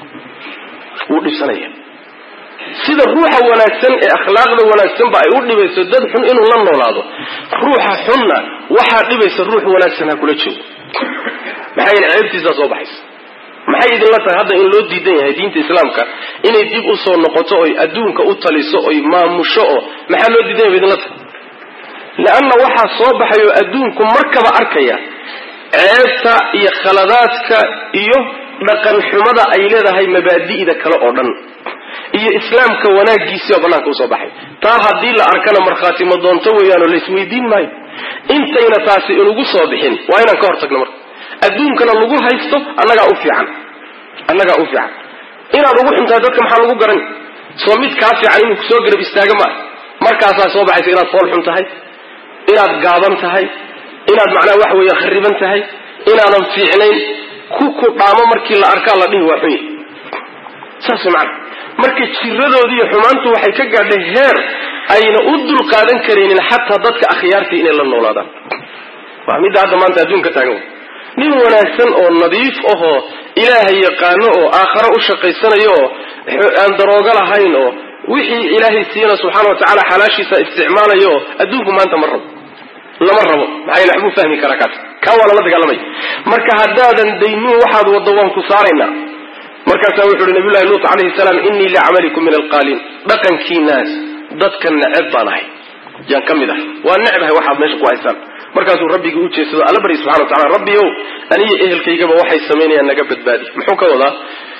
wuu dhibsanaya sida ruuxa wanaagsan ee akhlaaqda wanaagsanba ay u dhibayso dad xun inuu la noolaado ruuxa xunna waxaa dhibaysa ruux wanaagsan ha kula joogo maxaa yeele ceebtiisaa soo baxaysa maxay idinla tahay hadda in loo diidan yahay diinta islaamka inay dib usoo noqoto oy adduunka u taliso oy maamusho oo maxaa loo diidan yahay ba idinla tahay leanna waxaa soo baxay oo adduunku markaba arkaya ceebta iyo khaladaadka iyo dhaqan xumada ay leedahay mabaadi'da kale oo dhan iyo islaamka wanaagiisii oo banaanka usoo baxay taa haddii la arkana markhaati ma doonto weeyaanoo laisweydiin maayo intayna taasi inugu soo bixin waa inaan ka hortagno marka adduunkana lagu haysto annagaa u fiican annagaa u fiican inaad ugu xuntahay dadka maxaa lagu garan soo mid kaa fiican inuu kusoo garab istaaga ma markaasaa soo baxaysa inaad fool xun tahay inaad gaaban tahay inaad macnaha waxa weeye khariban tahay inaadan fiicnayn ku ku dhaamo markii la arkaa la dhihi waa xunya saas macana marka jiradoodii iyo xumaantu waxay ka gaadhay heer ayna u dul qaadan karaynin xataa dadka akhyaartii inay la noolaadaan waa midda hadda maanta adduunka taagan nin wanaagsan oo nadiif ahoo ilaahay yaqaano oo aakharo u shaqaysanayo oo aan daroogo lahayn oo wixii ilaahay siiyana subxaana wa tacaala xalaashiisa isticmaalayo oo adduunku maanta ma rabo lama rabo maxaa yele waxbuu fahmi karaa kaas kaa waa lala dagaalamaya marka haddaadan daynin waxaad waddo waan ku saaraynaa markaasaa wuxu uhi nabiyullahi luut calayhi salaam innii licamalikum min alqaaliin dhaqankiinaas dadka neceb baan ahay yaan ka mid ahay waa necbahay waxaad meesha ku haysaan markaasuu rabbigii u jeedsado alla barya subxana wa tacala rabbi ow aniyo ehelkaygaba waxay samaynayaan naga badbaadi muxuu ka wadaa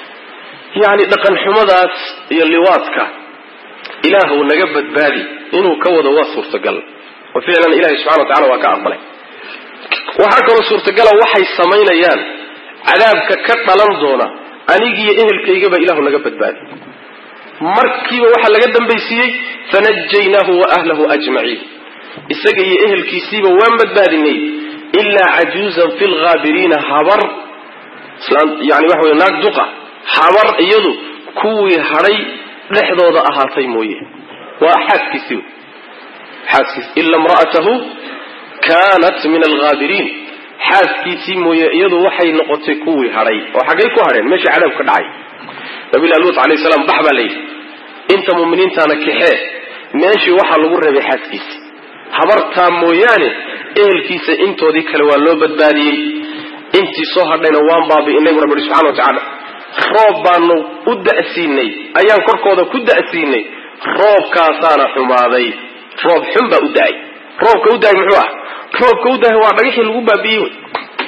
yacni dhaqan xumadaas iyo liwaadka ilaahw naga badbaadi inuu ka wado waa suurtagal oo ficlan ilahi subxana wa tacala waa ka aqbalay waxaa kaloo suurtagala waxay samaynayaan cadaabka ka dhalan doona anigiiyo ehelkaygaba ilahu naga badbaadi markiiba waxaa laga dambaysiiyey fanajaynaahu wa ahlahu ajmaciin isaga iyo ehelkiisiiba waan badbaadinay ilaa cajuuzan fi lghaabiriina habar yani waxa wey naag duqa habar iyadu kuwii hadhay dhexdooda ahaatay mooye waa xaaskiisii xaaskiis ila imra'atahu kanat min alghaabiriin xaaskiisii mooye iyadu waxay noqotay kuwii hadhay oo xaggay ku hadheen meesha cadaab ka dhacay nabilah luut alayh salaam bax baa layidhi inta muminiintaana kaxee meeshii waxaa lagu reebay xaaskiisi habartaa mooyaane ehelkiisa intoodii kale waa loo badbaadiyey intii soo hadhayna waan baabi'inay bu rabbi ihi subxana wa tacaala roob baanu u da'siinay ayaan korkooda ku da'siinay roobkaasaana xumaaday roob xun baa u da'ay roobka u da'ay muxuu ah roobka u da'ay waa dhagixii lagu baabi'iyey wey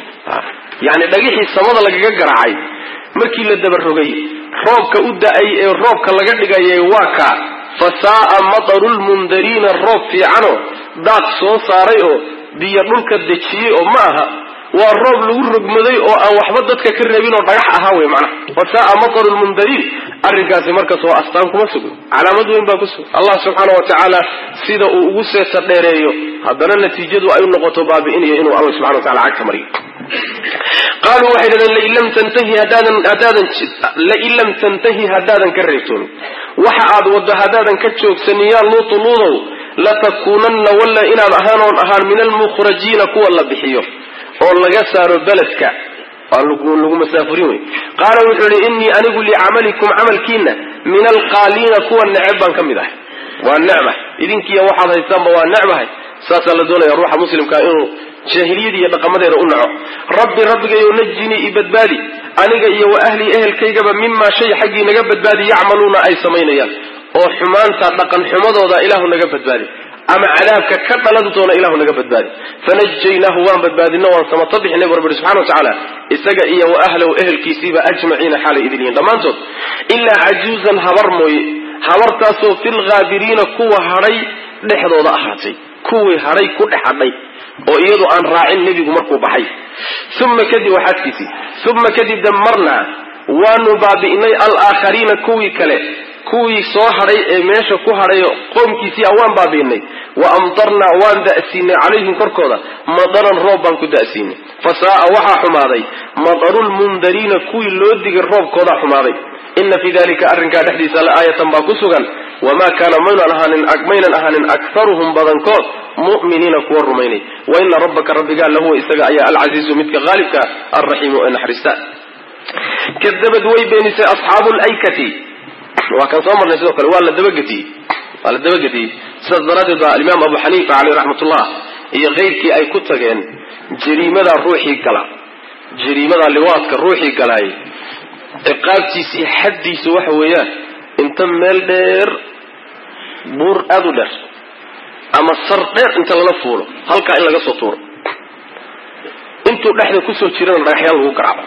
yani dhagixii samada lagaga garaacay markii la dabarogay roobka u da'ay ee roobka laga dhigayay waa kaa fa saa'a mataru lmundariina roob fiicano daaq soo saaray oo biyo dhulka dejiyey oo ma aha waa roob lagu rogmaday oo aan waxba dadka ka reebin oo dhagax ahaa wey macnaha fa saa'a mataru lmundariin arrinkaasi markaas waa astaan kuma sugno calaamad weyn baa ku sugan allah subxaana wa tacaala sida uu ugu seeta dheereeyo haddana natiijadu ay u noqoto baabi'inayo inuu alla subxana wa tacala cagta mariyo qaaluu waxay dhahdeen lain lam tantahi haddaadan haddaadan lain lam tantahi haddaadan ka reebtoonin waxa aad waddo haddaadan ka joogsanin yaa luutu luudow latakuunanna walla inaad ahaanoon ahaan min almukhrajiina kuwa la bixiyo oo laga saaro beledka waa lagu masaafurin wey qaala wuxuu ihi innii anigu licamalikum camalkiina min alqaaliina kuwa neceb baan ka mid ahay waa necbahay idinkiiya waxaad haystaanba waa necbahay saasaa la doonaya ruuxa muslimkaa inuu jaahiliyada iyo dhaqamadeeda u naco rabbi rabbigayow najinii i badbaadi aniga iyo wa ahlii ehelkaygaba mimaa shay xaggii naga badbaadi yacmaluuna ay samaynayaan oo xumaanta dhaqan xumadooda ilaahu naga badbaadi ama cadaabka ka dhalan doona ilahu naga badbaadi fanajaynaahu waan badbaadino waan samato bixinay bu rabbi subxana wa tacaala isaga iyo wa ahlahu ehelkiisiiba ajmaciina xaalay idin yihiin dhammaantood ilaa cajuuzan habar mooye habartaasoo fi lghaabiriina kuwa hadhay dhexdooda ahaatay kuwii hadhay ku dhex hadhay oo iyadu aan raacin nebigu markuu baxay uma kadib waxaaskiisii uma kadib damarnaa waanu baabi'inay alaakhariina kuwii kale kuwii soo hadhay ee meesha ku hadhay qoomkiisii a waan baabi'inay wa amtarnaa waan da'siinay calayhim korkooda madaran roob baan ku da'siinay fa saa'a waxaa xumaaday madarulmundariina kuwii loo digay roobkoodaa xumaaday ina fii dalika arrinkaa dhexdiisa la aayatan baa ku sugan wamaa kaana maynan ahaanin maynan ahaanin akharuhum badankood mu'miniina kuwa rumaynay wa ina rabbaka rabbigaa lahuwa isaga ayaa alcasiizu midka haalibka alraxiimu ee naxariista kadabad way beenisay asxaabu laykati waa kan soo marnay sidoo kale waa la dabagetiyey waa la dabagetiyey sidaas daraaddeed baa alimaam abu xaniifa caleyh raxmatullah iyo keyrkii ay ku tageen jariimadaa ruuxii gala jariimadaa liwaadka ruuxii galaay ciqaabtiisii xaddiisu waxa weeyaan inta meel dheer buur aada u dheer ama sar dheer inta lala fuulo halkaa in laga soo tuuro intuu dhexda kusoo jirana dhagaxyaan lagu garaacba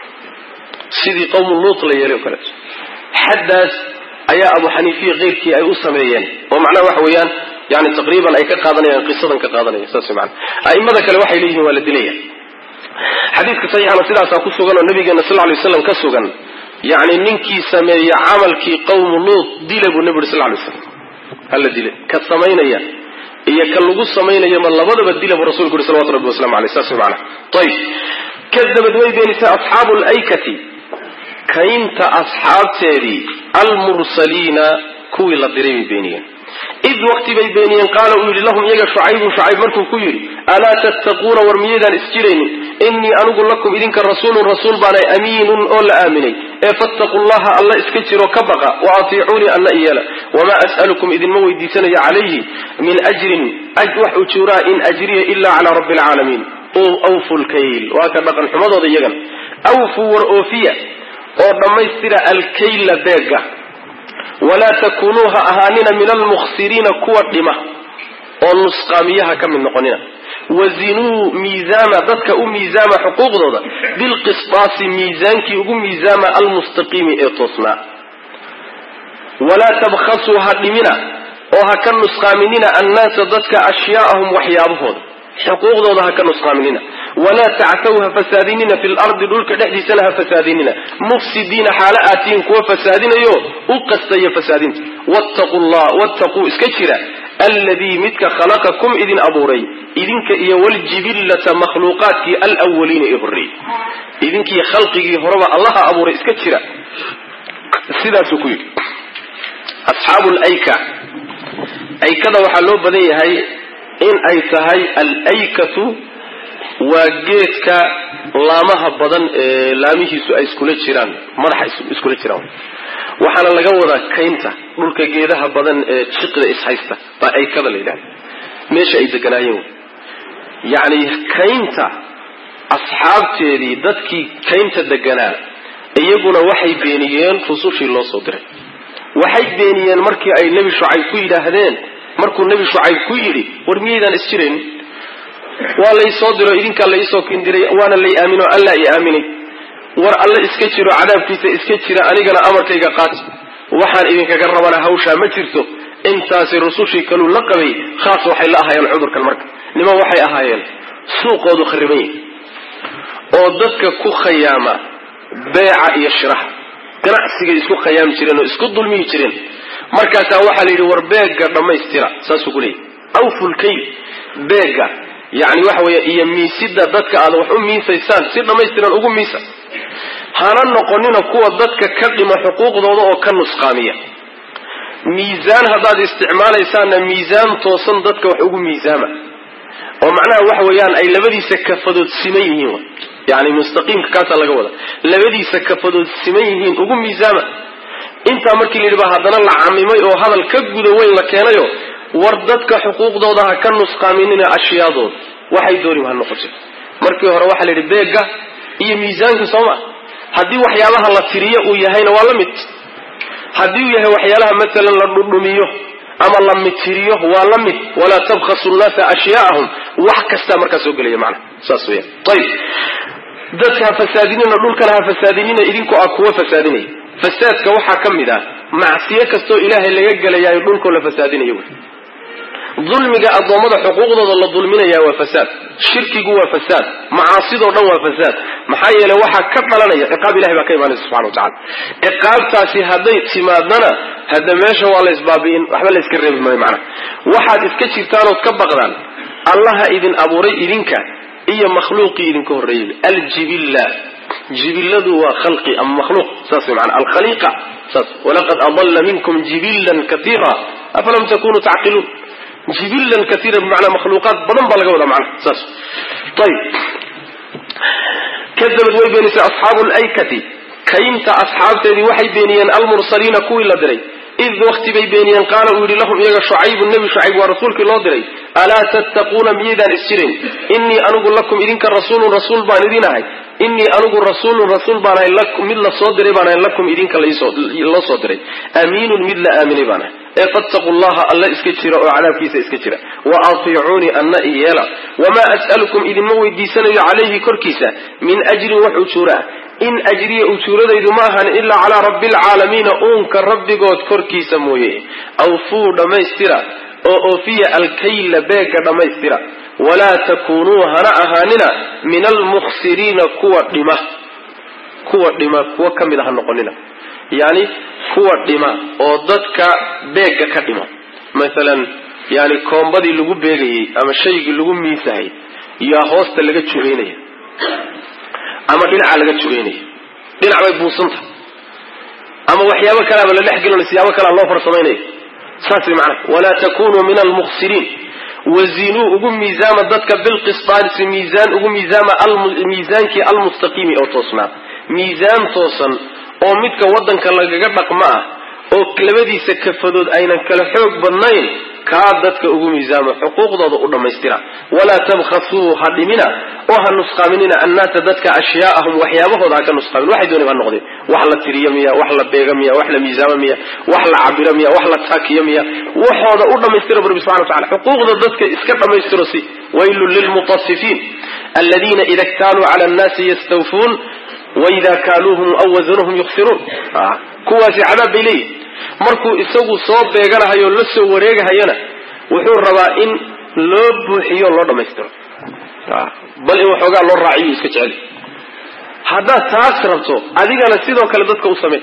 sidii qowmu luut la yeelay oo kaleeto xaddaas ayaa abu xaniifiya keyrkii ay u sameeyeen oo macnaha waxa weeyaan yani taqriiban ay ka qaadanayaan qisadan ka qaadanaya saas maana a'immada kale waxay leeyihiin waa la dilaya xadiidka saxiixana sidaasaa ku sugan oo nabigeena sal lay slam ka sugan yani ninkii sameeya camalkii qowmu luut dila buu nabi uri sal lay slam hala dile ka samaynaya iyo ka lagu samaynayama labadaba dila buu rasulku yuri salawatu rabbi waslamu aleyh saas maana ayb kadabad way beenisay asxaabu laykati kaynta asxaabteedii almursaliina kuwii la diray bay beeniyeen id waqti bay beeniyeen qaala uu yidhi lahum iyaga shucaybun shucayb markuu ku yidhi alaa tattaquuna war miyaydaan isjiraynin innii anigu lakum idinka rasuulun rasuul baanay amiinun oo la aaminay ee fattaquu llaha alla iska jiro ka baqa wa atiicuunii alla iyeela wamaa as'alukum idinma weydiisanayo calayhi min ajrin wax ujuuraa in ajriya ila calaa rabbi alcaalamiin awfu lkayl waa ka dhaqan xumadooda iyagan awfuu war oofiya oo dhammaystira alkayla beega walaa takunuu ha ahaanina min almukhsiriina kuwa dhima oo nusqaamiyaha ka mid noqonina wazinuu miisaama dadka u miisaama xuquuqdooda bilqisdaasi miisaankii ugu miisaama almustaqiimi ee toosnaa walaa tabkhasuu ha dhimina oo ha ka nusqaaminina annaasa dadka ashyaa'ahum waxyaabahooda xuquuqdooda ha ka nusqaaminina walaa tactaw ha fasaadinina fi lardi dhulka dhexdiisana ha fasaadinina mufsidiina xaalo aatiin kuwa fasaadinayo u qastaya fasaadinta wattaqu llah wattaquu iska jira alladii midka khalaqakum idin abuuray idinka iyo waljibillata makhluuqaadkii alwaliina ee horreeyey idinkii khalqigii horeba allaha abuuray iska jira sidaasuu ku yidhi asxaabu layka aykada waxaa loo badan yahay in ay tahay alaykatu waa geedka laamaha badan ee laamihiisu ay iskula jiraan madaxa iskula jiraan waxaana laga wadaa kaynta dhulka geedaha badan ee jiqda ishaysta baa aykada la yidhahda meesha ay deganaayeen yacni kaynta asxaabteedii dadkii kaynta deganaa iyaguna waxay beeniyeen rusushii loo soo diray waxay beeniyeen markii ay nebi shucayb ku yidhaahdeen markuu nebi shucayb ku yidhi war miyaydaan isjirayn waa laysoo diro idinkaa laisoo kindiray waana lay aamino allaa i aaminay war alle iska jiro cadaabkiisa iska jira anigana amarkayga qaat waxaan idinkaga rabana hawshaa ma jirto intaasi rusushii kaluu la qabay khaas waxay la ahaayeen cudurkan marka niman waxay ahaayeen suuqoodu khariban yahi oo dadka ku khayaama beeca iyo shiraha ganacsigay isku khayaami jireen oo isku dulmihi jireen markaasaa waxaa la yidhi war beega dhammaystira saasuu ku leeyahy awfulkayl beega yani waxa weeye iyo miisida dadka aad wax u miisaysaan si dhammaystiran ugu miisa hana noqonina kuwa dadka ka dhima xuquuqdooda oo ka nusqaamiya miisaan haddaad isticmaalaysaanna miisaan toosan dadka wax ugu miisaama oo macnaha waxa weeyaan ay labadiisa kafadood siman yihiin yani mustaqiimka kaasaa laga wada labadiisa kafadood siman yihiin ugu miisaama intaa markii la yidhi baa haddana la camimay oo hadal ka guda weyn la keenayo war dadka xuquuqdooda ha ka nusqaaminina ashyaadood waxay dooni ha noqote markii hore waxaa la yidhi beega iyo miisaanka sooma haddii waxyaabaha la tiriyo uu yahayna waa la mid haddii uu yahay waxyaalaha maalan la dhudhumiyo ama la mitiriyo waa la mid walaa tabkhasu nnaasa ashyaa'ahum wax kastaa markaa soo gelaya macna saas weyaan ayib dadka ha fasaadinina dhulkana ha fasaadinina idinku ah kuwa fasaadinaya fasaadka waxaa ka mid ah macsiyo kastoo ilaahay laga gelayaayo dhulkoo la fasaadinayo wey dulmiga addoommada xuquuqdooda la dulminayaa waa fasaad shirkigu waa fasaad macaasidoo dhan waa fasaad maxaa yeele waxaa ka dhalanaya ciqaab ilahay baa ka imaanaysa subxana wa tacala ciqaabtaasi hadday timaadana hadda meesha waa la isbaabi'in waxba la iska reebi maayo macnaha waxaad iska jirtaanood ka baqdaan allaha idin abuuray idinka iyo makhluuqii idinka horreeyay aljibilla jibilladu waa khalqi ama makhluuq saas way maana alkhaliiqa saas walaqad adalla minkum jibillan katiira afalam takunuu tacqiluun jibilan kaiira bimacnaa makhluuqaad badan baa laga wadaa macnaha saas ayib kadabad way beenisay asxaabu laykati kaynta asxaabteedii waxay beeniyeen almursaliina kuwii la diray id wakti bay beeniyeen qaala uu yidhi lahum iyaga shucaybu nebi shucayb waa rasuulkii loo diray alaa tattaquuna miyaydaan isjirayn innii anigu lakum idinka rasuulun rasuul baan idin ahay innii anigu rasuulun rasuul baan ahay mid la soo diray baan ahay lakum idinka loo soo diray amiinun mid la aaminay baan ahay ee fattaquu llaha alla iska jira oo cadaabkiisa iska jira wa atiicuunii anna iyeela wamaa as'alukum idinma weydiisanayo calayhi korkiisa min ajrin wax ujuura ah in ajriya ujuuradaydu ma ahan ilaa calaa rabbi alcaalamiina uunka rabbigood korkiisa mooye awfuu dhammaystira oo oofiya alkayla beega dhammaystira walaa takuunuu hana ahaanina min almukhsiriina kuwa dhima kuwa dhima kuwa ka mid a ha noqonina yani kuwa dhima oo dadka beega ka dhima maalan yani koombadii lagu beegayey ama shaygii lagu miisahay yaa hoosta laga jugaynaya ama dhinaca laga jugaynaya dhinac bay buusanta ama waxyaabo kaleaba la dhex gelina siyaabo kalea loo farsamaynaya saas way macnaha walaa takunuu min almukhsiriin wazinuu ugu miisaama dadka bilqisdaarisi miisaan ugu miisaama miisaankii almustaqiimi oo toosnaa miisaan toosan oo midka waddanka lagaga dhaqmo ah oo labadiisa kafadood aynan kala xoog badnayn kaa dadka ugu miisaamo xuquuqdooda u dhammaystira walaa tabkhasuu ha dhimina oo ha nusqaaminina annaasa dadka ashyaa'ahum waxyaabahooda ha ka nusqaamin waxay doonay ha noqdeen wax la tiriyo miya wax la beega miya wax la miisaamo miya wax la cabiro miya wax la taakiyo miya waxooda u dhammaystira bu rabbi subxana wa tacala xuquuqda dadka iska dhammaystiro si waylun lilmutasifiin aladiina ida ktaaluu cala annaasi yastawfuun waida kaaluuhum aw wasanuhum yuksiruun kuwaasi cadaab bay leeyihin markuu isagu soo beeganahayo la soo wareegahayana wuxuu rabaa in loo buuxiyo loo dhammaystiro bal in waxoogaa loo raaciyo iska jecel haddaad taas rabto adigana sidoo kale dadka u samey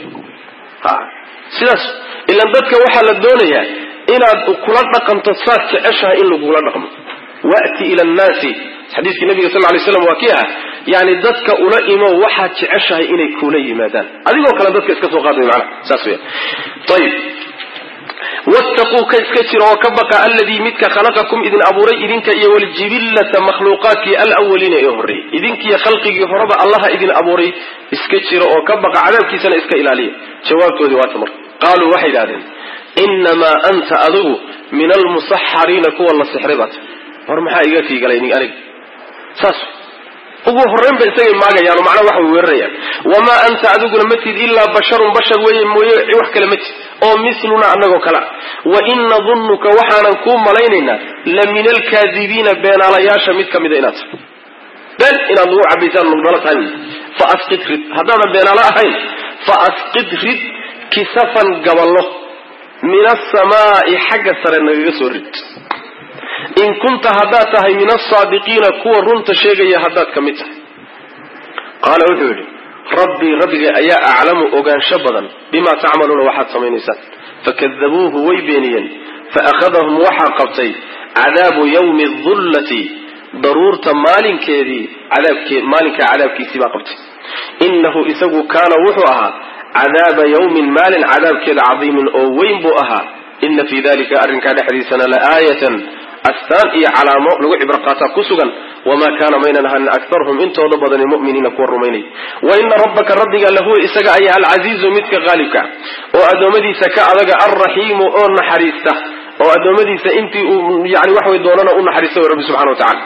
sidaas ilan dadka waxaa la doonayaa inaad kula dhaqanto saad jeceshahay in lagula dhaqmo wati ila nnaasi xadiiskii nabiga sal lay slam waa kii aha yani dadka ula imo waxaad jeceshahay inay kula yimaadaan adigoo kale dadka iska soo qaadaya mana saas weya ayib wattaquu ka iska jira oo ka baqa alladii midka khalaqakum idin abuuray idinka iyo waljibillata makhluuqaadkii alawaliina ee horreeyey idinkiiyo khalqigii horeba allaha idin abuuray iska jira oo ka baqa cadaabkiisana iska ilaaliya jawaabtoodii waata marka qaaluu waxay idhahdeen inamaa anta adigu min almusaxariina kuwa la sixray baata war maxaa iga tiigalay aniga saas ugu horreyn ba isagay maagayaan oo macnaha waxay weerarayaan wamaa anta adiguna ma tid ilaa basharun bashar weeye mooye wax kale ma tid oo misluna annagoo kale wa in nadunnuka waxaanan kuu malaynaynaa la min alkaadibiina beenaalayaasha mid ka mida inaad tahay been inaad nagu cabaysaan nala tahay fa asqid rid haddaadan beenaalo ahayn fa asqid rid kisafan gaballo min asamaa'i xagga sare nagaga soo rid in kunta haddaad tahay min asaadiqiina kuwa runta sheegaya haddaad ka mid tahay qaala wuxuu yidhi rabbii rabbigay ayaa aclamu ogaansho badan bimaa tacmaluuna waxaad samaynaysaan fakadabuuhu way beeniyeen faakhadahum waxaa qabtay cadaabu yawmi dullati daruurta maalinkeedii cadaabkee maalinkaa cadaabkiisii baa qabtay innahu isagu kaana wuxuu ahaa cadaaba yawmin maalin cadaabkeeda cadiimin oo weyn buu ahaa ina fii dalika arrinkaa dhexdiisana la aayatan astaan iyo calaamo lagu cibro qaataa ku sugan wamaa kaana maynan ahanin akarhum intooda badani muminiina kuwa rumaynay wa ina rabbaka rabbiga lahuwa isaga ayaa alcasiizu midka qaalibka oo addoommadiisa ka adaga alraxiimu oo naxariista oo addoommadiisa intii uu yani waxway doonana u naxariista way rabbi subxana wa tacala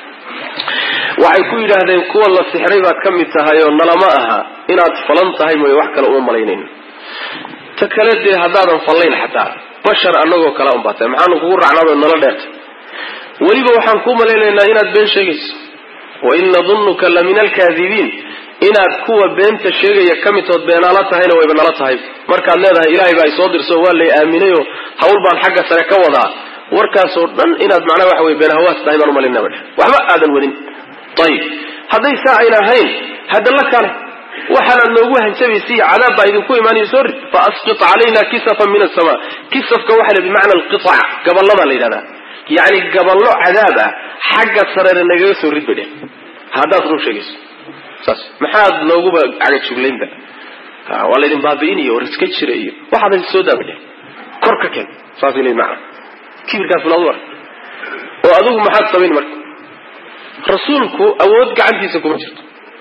waxay ku yidhaahdeen kuwa la sixray baad ka mid tahay oo nalama aha inaad falan tahay mooye wax kale uma malaynayn ta kale dee haddaadan fallayn xataa bashar annagoo kale un baa tahay maxaanu kugu raacnaado nala dheertay weliba waxaan kuu malaynaynaa inaad been sheegayso wa in nadunnuka la min alkaadibiin inaad kuwa beenta sheegaya ka midtood beenaala tahayna wayba nala tahay markaad leedahay ilaahay baa isoo dirso waa lay aaminayoo hawl baan xagga sare ka wadaa warkaasoo dhan inaad macnaha waxa weye beenhawaas tahay baan umalayna ba waxba aadan wadin ayib hadday saa ayna ahayn hadda la kale waxaanaad noogu hanjabaysiy cadaab baa idinku imaanaya soo rid fa asqit calayna kisafan min asamaa kisafka waxa la bimacna alqiac gaballadaa la yidhahdaa yacni gaballo cadaab ah xagga sarena nagaga soo rid bay dheh haddaad run sheegayso saas maxaad nooguba cagajuglaynba waa laydin baabi'inayo war iska jira iyo waxaad soo daaba dheh kor ka keen saasay leeyiin macna kibirkaas bilaadu ar oo adigu maxaad samayn marka rasuulku awood gacantiisa kuma jirto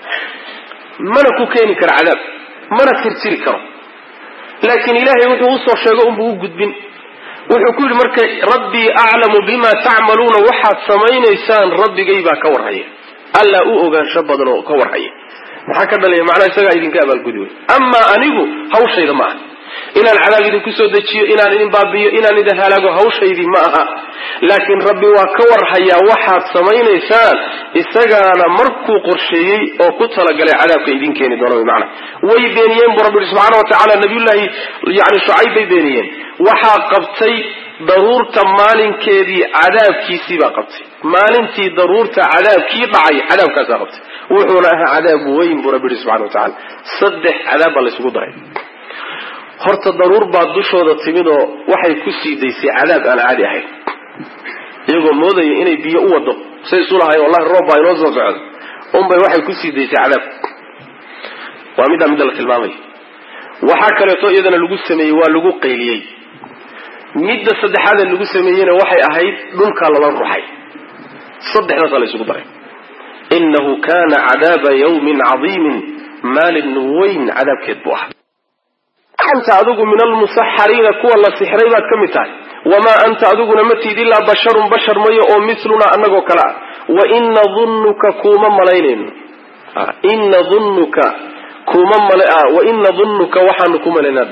mana ku keeni karo cadaab mana tirtiri karo laakiin ilaahay wuxuu usoo sheego unbuu u gudbin wuxuu ku yidhi marka rabbii aclamu bima tacmaluuna waxaad samaynaysaan rabbigay baa ka warhaya allaa u ogaansho badan oo ka warhaya maxaa ka dhalaya macnaha isagaa idinka abaalgudi wey amaa anigu hawshayda ma aha inaan cadaab idinku soo dejiyo inaan idin baabi'iyo inaan idin halaago hawshaydii ma aha laakiin rabbi waa ka warhayaa waxaad samaynaysaan isagaana markuu qorsheeyey oo ku talagalay cadaabka idin keeni doono wy macana way beeniyeen buu rabbi yihi subxana wa tacala nabiyullaahi yani shucayb bay beeniyeen waxaa qabtay daruurta maalinkeedii cadaabkiisii baa qabtay maalintii daruurta cadaabkii dhacay cadaabkaasaa qabtay wuxuuna ahaa cadaab weyn buu rabbi yihi subxana wa tacala saddex cadaab baa laysugu daray horta daruur baa dushooda timid oo waxay ku sii daysay cadaab aan caadi ahayn iyagoo moodaya inay biyo u wado say isu lahayn wallahi roob baa inoo soo socdo unbay waxay ku sii daysay cadaab waa middaa midda la tilmaamaya waxaa kaleeto iyadana lagu sameeyey waa lagu qayliyey midda saddexaadee lagu sameeyeyna waxay ahayd dhulkaa lala ruxay saddexdaasaa la isugu daray inahu kana cadaaba yawmin cadiimin maalin weyn cadaabkeed buu ahaa anta adigu min almusaxariina kuwa la sixray baad ka mid tahay wamaa anta adiguna ma tiid ilaa basharun bashar mayo oo milunaa anagoo kale ah waina dunnuka kuma malaynayno ina dunnuka kuma waina dunnuka waxaanu ku malaynaa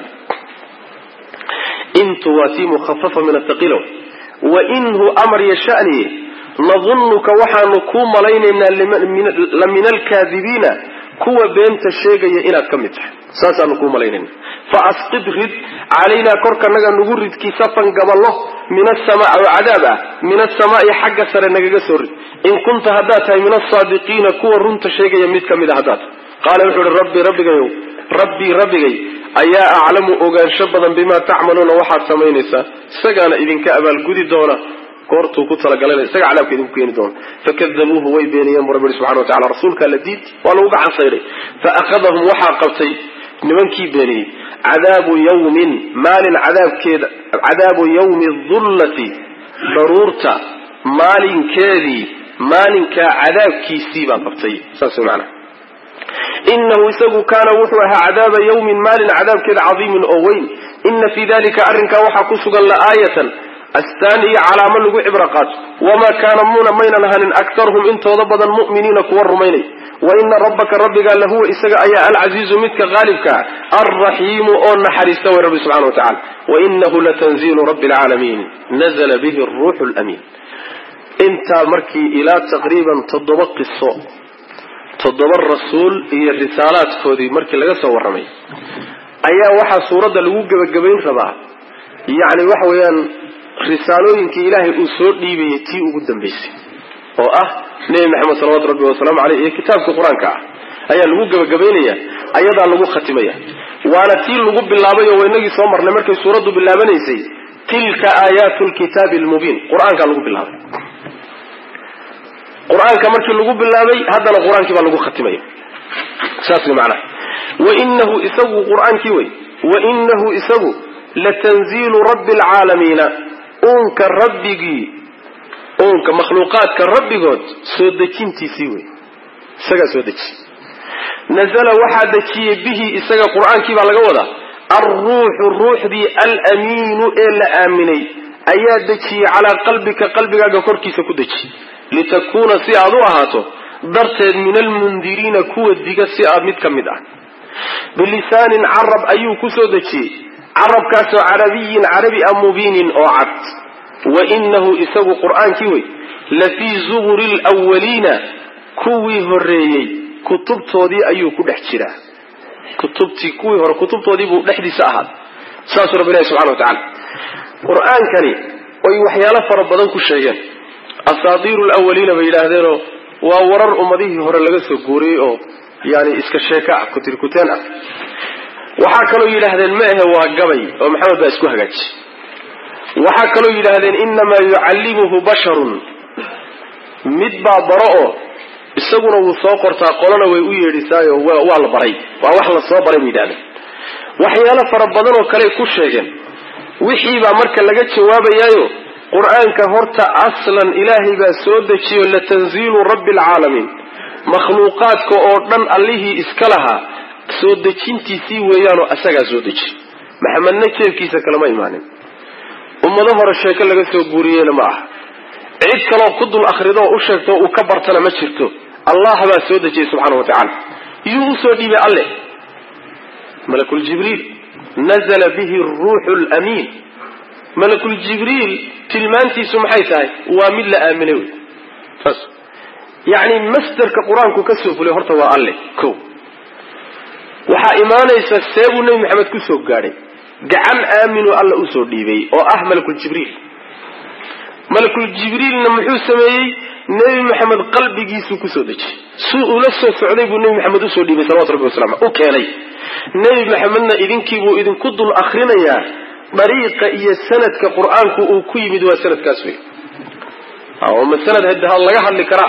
intu waa tii mukhafafa min athaqilow wainhu amar yashaniye nadunnuka waxaanu kuu malaynaynaa la min alkaadibiina kuwa beenta sheegaya inaad ka mid tahay saasaanu kuu malaynayna fa asqid rid calaynaa korkanaga nagu rid kisafan gaballo min asamaa oo cadaab ah min asamaa'i xagga sare nagaga soo rid in kunta haddaad tahay min asaadiqiina kuwa runta sheegaya mid ka mid a haddaad qaala wuxuu ihi rabbi rabbigayow rabbii rabbigay ayaa aclamu ogaansho badan bimaa tacmaluuna waxaad samaynaysaa isagaana idinka abaalgudi doona goortuu ku talagalayna isaga cadaabka idinku keeni doona fakadabuuhu way beeniyeen bu rabbi ihi subxana wa tacala rasuulkaa la diid waa lagu gacan sayday fa akhadahum waxaa qabtay nimankii beeniyey cadaabu yawmin maalin cadaabkeeda cadaabu yawmi dullati daruurta maalinkeedii maalinkaa cadaabkiisii baa qabtay saas way macanaha inahu isagu kaana wuxuu ahaa cadaaba yawmin maalin cadaabkeeda cadiimin oo weyn ina fii dalika arrinkaa waxaa ku sugan laaayatan astaan iyo calaamo lagu cibro qaato wamaa kaana muna maynan ahanin aktaruhum intooda badan mu'miniina kuwa rumaynay wa ina rabbaka rabbigaa lahuwa isaga ayaa alcasiizu midka qaalibkaa alraxiimu oo naxariista way rabbi subxana wa tacala wainahu latanziilu rabbi alcaalamiin nazla bihi ruuxu lamiin intaa markii ilaa taqriiban toddoba qiso toddoba rasuul iyo risaalaadkoodii markii laga soo warramay ayaa waxaa suuradda lagu gebagabayn rabaa yacni waxa weeyaan risaalooyinkii ilaahay uu soo dhiibayay tii ugu dambaysay oo ah nebi maxamed salawatu rabbi wasalaamu caleyh iyo kitaabkii qur-aanka ah ayaa lagu gebagabaynaya ayadaa lagu khatimaya waana tii lagu bilaabay oo waynagii soo marnay markay suuraddu bilaabanaysay tilka aayaatu lkitaabi almubiin qur-aankaa lagu bilaabay qur-aanka markii lagu bilaabay haddana qur-aankii baa lagu khatimaya saas way macnaha wainahu isagu qur-aankii wey wainahu isagu latanziilu rabbi alcaalamiina uunka rabbigii uunka makhluuqaadka rabbigood soo dejintiisii wey isagaa soo deji nazala waxaa dejiyey bihi isaga qur-aankii baa laga wadaa alruuxu ruuxdii alamiinu ee la aaminay ayaa dejiyey calaa qalbika qalbigaaga korkiisa ku deji litakuuna si aad u ahaato darteed min almundiriina kuwa diga si aad mid ka mid ah bilisaanin carab ayuu ku soo dejiyey carabkaasoo carabiyin carabi a mubiinin oo cad wa inahu isagu qur-aankii wey lafii zuburi lwaliina kuwii horeeyey kutubtoodii ayuu ku dhex jiraa kutubtii kuwii hore kutubtoodii buu dhexdiisa ahaad saasuu rabbi ilahi subxana wa tacala qur-aankani way waxyaalo fara badan ku sheegeen asaatiiru lawaliina bay yidhaahdeenoo waa warar ummadihii hore laga soo guuriyey oo yani iska sheeko ah kutirkuteen ah waxaa kaloo yidhaahdeen ma ahe waa gabay oo maxamed baa isku hagaaji waxaa kaloo yidhaahdeen inamaa yucallimuhu basharun mid baa baro oo isaguna wuu soo qortaa qolana way u yeedhisaayo waa la baray waa wax la soo baray bay yidhahdeen waxyaalo fara badan oo kale ku sheegeen wixiibaa marka laga jawaabayaayo qur-aanka horta aslan ilaahay baa soo dejiyo latanziilu rabbi alcaalamiin makhluuqaadka oo dhan allihii iska lahaa soo dejintiisii weeyaanoo asagaa soo deji maxamedna jeebkiisa kalama imaanin ummado hore sheeko laga soo guuriyeyna ma aha cid kaloo ku dul akhrido oo u sheegto uu ka bartana ma jirto allah baa soo dejiyey subxaana wa tacaala yuu usoo dhiibay alle malakuljibriil nazla bihi ruuxu lamiin malakuljibriil tilmaantiisu maxay tahay waa mid la aaminay wey saas yacni masderka qur-aanku ka soo fulay horta waa alle ko waxaa imaanaysa see buu nebi maxamed kusoo gaadhay gacan aaminuu alla usoo dhiibay oo ah malakuljibriil malakuljibriilna muxuu sameeyey nebi maxamed qalbigiisuu kusoo dejiyey suu ula soo socday buu nebi maxamed usoo dhiibay salawatu rabbi wasalam u keenay nebi maxamedna idinkiibuu idinku dul akrinayaa dariiqa iyo sanadka qur-aanku uu ku yimid waa sanadkaas wey ma sanad ha laga hadli karaa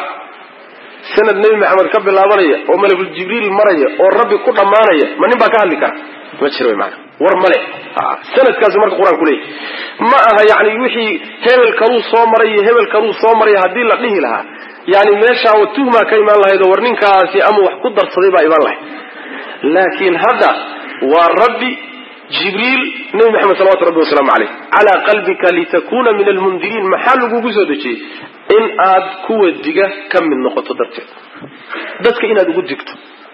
sanad nebi maxamed ka bilaabanaya oo malakuljibriil maraya oo rabbi ku dhammaanaya ma nin baa ka hadli kara ma jiro wy maana war male sanadkaasu marka qur-aanku leeyahy ma aha yani wixii hebel kaluu soo maray iyo hebel kaluu soo maray haddii la dhihi lahaa yani meeshaa tuhmaa ka imaan lahayd oo war ninkaasi ama wax ku darsaday baa imaan lahayd laakiin hadda waa rabbi jibriil nebi maxamed salawatu rabbi wasalaamu caleyh calaa qalbika litakuna min almundiriin maxaa lagugu soo dejiyey in aad kuwa diga ka mid noqoto darteed dadka inaad ugu digto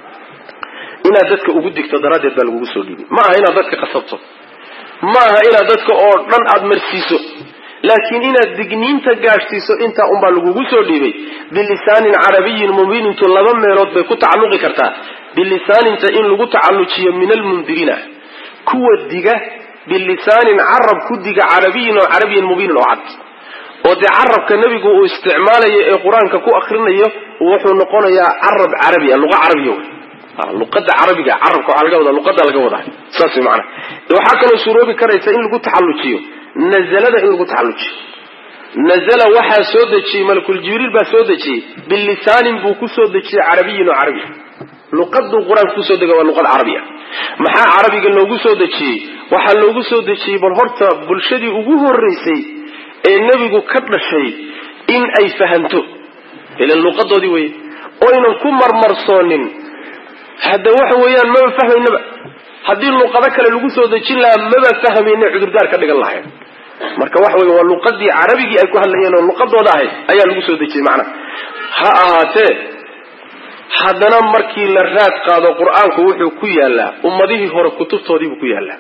inaad dadka ugu digto daraaddeed baa lagugu soo dhiibay ma aha inaad dadka qasabto ma aha inaad dadka oo dhan aada marsiiso laakiin inaad digniinta gaadhsiiso intaa unbaa lagugu soo dhiibay bilisaanin carabiyin mubiinintu laba meelood bay ku tacalluqi kartaa bilisaaninta in lagu tacallujiyo min almundiriina kuwa diga bilisaanin carab ku diga carabiyin oo carabiyin mubiinin oo cad oo dee carabka nebigu uu isticmaalayo ee qur-aanka ku akrinayo wuxuu noqonayaa carab carabi a luqa carabiya wey luqada carabiga carabka waxaa laga wadaa luqada laga wadaa saas way maanaa waxaa kaloo suroobi karaysa in lagu taxallujiyo nazalada in lagu taxallujiyo nazala waxaa soo dejiyey malakuljibriil baa soo dejiyey bilisaanin buu kusoo dejiyey carabiyin oo carabi luqaduu qur-aanka kusoo dega waa luqad carabiya maxaa carabiga loogu soo dejiyey waxaa loogu soo dejiyey bal horta bulshadii ugu horeysay ee nebigu ka dhashay in ay fahanto ilan luqadoodii weye oynan ku marmarsoonin hadda waxa weeyaan maba fahmaynaba haddii luqado kale lagu soo dejin lahaa maba fahmayna cudurdaar ka dhigan lahayn marka waxa wey waa luqadii carabigii ay ku hadlayeen oo luqadooda ahayd ayaa lagu soo dejiyey macnaha ha ahaatee haddana markii la raad qaado qur-aanku wuxuu ku yaalaa ummadihii hore kutubtoodiibuu ku yaalaa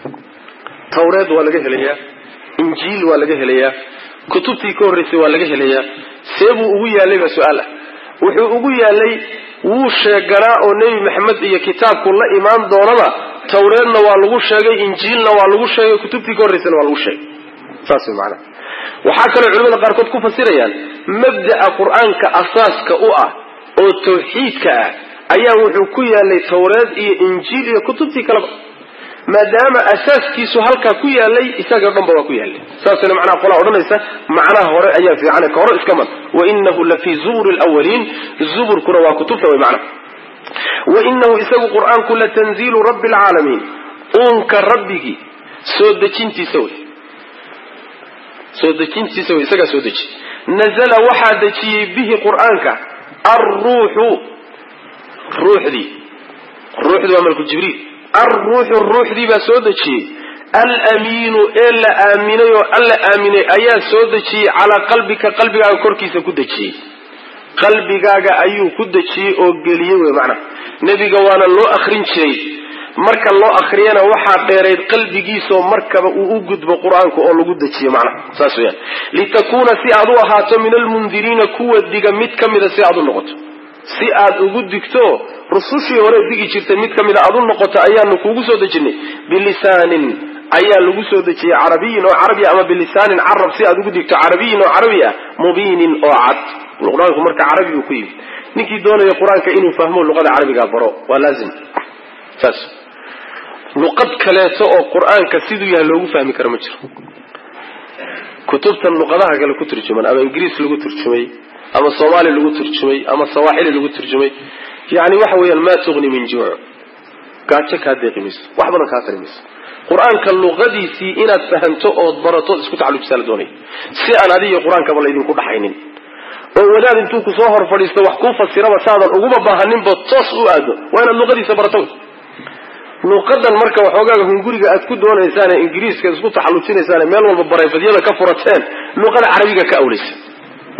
tawreed waa laga helayaa injiil waa laga helayaa kutubtii ka horreysay waa laga helayaa see buu ugu yaalay baa su-aal ah wuxuu ugu yaalay wuu sheeganaa oo nebi maxamed iyo kitaabku la imaan doonaba tawreedna waa lagu sheegay injiilna waa lagu sheegay kutubtii ka horreysana waa lagu sheegay saas way macanaha waxaa kaloo culimada qaarkood ku fasirayaan mabda'a qur-aanka asaaska u ah oo tawxiidka ah ayaa wuxuu ku yaalay tawreed iyo injiil iyo kutubtii kaleba maadaama asaaskiisu halkaa ku yaalay isagao dhan ba waa ku yaalay saasna macnaha qolaa odhanaysa macnaha hore ayaa fiican ka hore iska mad wainahu la fii zuburi lwaliin zuburkuna waa kutubta way macnaha wainahu isagu qur-aanku latanziilu rabbi alcaalamiin uunka rabbigii soo dejintiisa wey soo dejintiisa wey isagaa soo deji nazala waxaa dejiyey bihi qur-aanka alruuxu ruuxdii ruuxdii waa malku jibriil alruuxu ruuxdii baa soo dejiyey alamiinu ee la aaminay oo alla aaminay ayaa soo dejiyey calaa qalbika qalbigaaga korkiisa ku dejiyey qalbigaaga ayuu ku dejiyey oo geliyey wey macnaha nebiga waana loo akrin jiray marka loo akriyana waxaa dheerayd qalbigiisoo markaba uu u gudbo qur-aanka oo lagu dejiyo macnaha saas weyaan litakuuna si aad u ahaato min almundiriina kuwa diga mid ka mida si aad u noqoto si aad ugu digto rusushii hore digi jirtay mid ka mida aad u noqoto ayaanu kuugu soo dejinay bilisaanin ayaa lagu soo dejiyey carabiyin oo carabi ama bilisaanin carab si aad ugu digto carabiyin oo carabi ah mubiinin oo cad qur-aanku marka carabi uu ku yimid ninkii doonaya qur-aanka inuu fahmo luqada carabiga baro waa laazim saas luqad kaleeto oo qur-aanka siduu yahay loogu fahmi karo ma jiro kutubtan luqadaha kale ku turjuman ama ingiriis lagu turjumay ama soomaali lagu turjumay ama sawaaxili lagu turjumay yani waxa weeyaan maa tugni min juuc gaajo kaa deeqi mayso wax badan kaa tari mayso qur-aanka luqadiisii inaad fahanto ood baratood isku tacallujisaa la doonaya si aan adiga qur-aankaba laydinku dhaxaynin oo wadaad intuu ku soo hor fadhiisto wax kuu fasiraba saadan uguma baahaninba toos u aado waa inaad luqadiisa barato luqadan marka waxoogaaga hunguriga aad ku doonaysaan ingiriiska isku taxallujinaysaan meel walba barayfadyada ka furateen luqada carabiga ka awlaysa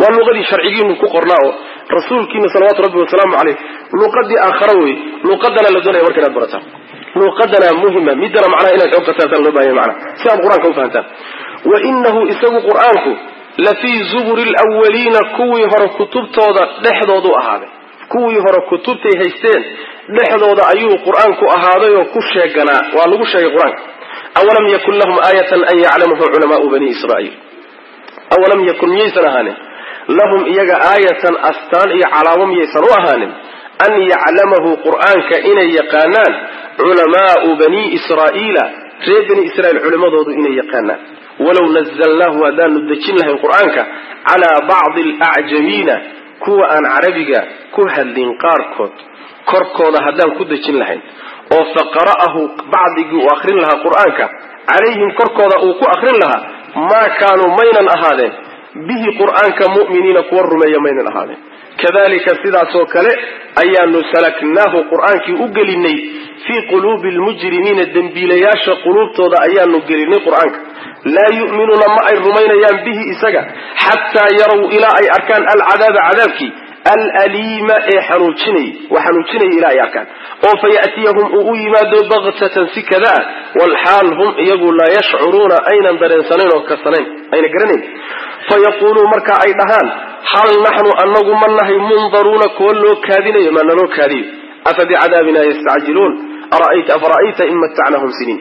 waa luqadii sharcigiinu ku qornaa oo rasuulkiina salawaatu rabbi wasalaamu caleyh luqadii aakhara wey luqadana la doonaya marka inaad barataan luqadana muhima midana macnaha inaad xoog qataan loo bahanya macnaha si aad qur-aanka u fahantaan wa inahu isagu qur-aanku la fii zuburi lwaliina kuwii hore kutubtooda dhexdoodu ahaaday kuwii hore kutubtay haysteen dhexdooda ayuu qur-aanku ahaaday oo ku sheeganaa waa lagu sheegay qur-aanka awalam yakun lahum aayatan an yaclamahu culamaau bani israaiil awalam yakun miyaysan ahaanin lahum iyaga aayatan astaan iyo calaamo miyaysan u ahaanin an yaclamahu qur-aanka inay yaqaanaan culamaau bani israa'iila reer bani israiil culimmadoodu inay yaqaanaan walow nazalnaahu haddaanu dejin lahayn qur-aanka calaa bacdi alacjamiina kuwa aan carabiga ku hadlin qaarkood korkooda haddaan ku dejin lahayn oo faqara'ahu bacdigii uu akrin lahaa qur-aanka calayhim korkooda uu ku akrin lahaa maa kaanuu maynan ahaadeen bihi qur-aanka mu'miniina kuwa rumeeya maynan ahaadeen kadalika sidaasoo kale ayaanu salaknaahu qur-aankii u gelinay fii quluubi lmujrimiina dembiilayaasha quluubtooda ayaanu gelinay qur-aanka laa yu'minuuna ma ay rumaynayaan bihi isaga xataa yarow ilaa ay arkaan alcadaaba cadaabkii alaliima ee xanuujinay wa xanuujinaya ilaa ay arkaan oo faya'tiyahum uu u yimaado baktatan si kadaa walxaal hum iyagu laa yashcuruuna aynan dareensanayn oo kasanayn ayna garanayn fayaquuluu marka ay dhahaan hal naxnu anagu ma nahay mundaruuna kuwa loo kaadinayo maa naloo kaadiyo afa bicadaabina yastacjiluun afara'ayta in matacnahum siniin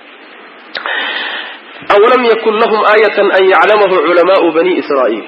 awalam yakun lahum aayatan an yaclamahu culamaau bani israa'iil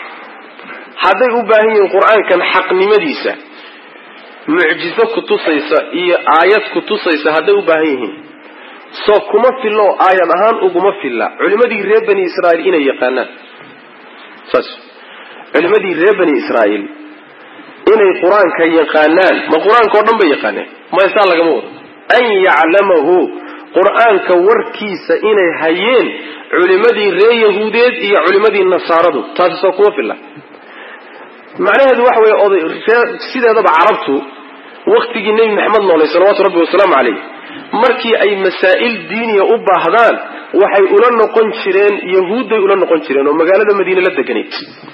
hadday u baahan yihiin qur-aankan xaqnimadiisa mucjizo kutusaysa iyo aayad kutusaysa hadday u baahan yihiin soo kuma fillo aayad ahaan uguma filla culimadii reer bani israa'iil inay yaqaanaan saas culimadii reer bani israa'iil inay qur-aanka yaqaanaan ma qur-aanka oo dhan bay yaqaaneen maysaa lagama wado an yaclamahu qur-aanka warkiisa inay hayeen culimadii reer yahuudeed iyo culimadii nasaaradu taasi soo kuma filla macnaheedu waxa weeye oday sideedaba carabtu waktigii nebi maxamed noolay salawaatu rabbi wasalaamu caleyh markii ay masaa'il diiniya u baahdaan waxay ula noqon jireen yahuudday ula noqon jireen oo magaalada madiine la deganayd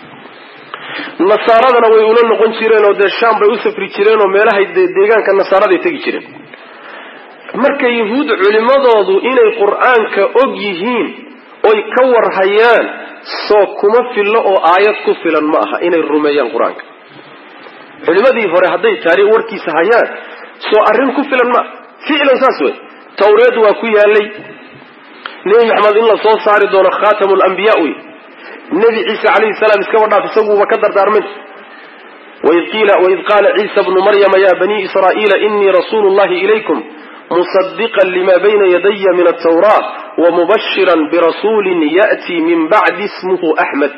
nasaaradana way ula noqon jireen oo dee shaam bay u safri jireen oo meelahay deegaanka nasaaraday tegi jireen marka yahuud culimadoodu inay qur-aanka og yihiin oy ka warhayaan soo kuma fillo oo aayad ku filan ma aha inay rumeeyaan qur-aanka culimadii hore hadday taariikh warkiisa hayaan soo arrin ku filan ma ficlan saas wey tawreed waa ku yaalay nebi maxamed in la soo saari doono khatamu lambiya wey nebi ciise calayhi salaam iskaba dhaaf isaguuba ka dardaarmin waid qaala ciisa bnu maryama ya bani israa'iila inii rasuulu llahi ilaykum musadiqan lima bayna yadaya min altawra wamubashiran birasuulin ya'tii min bacdi ismuhu axmed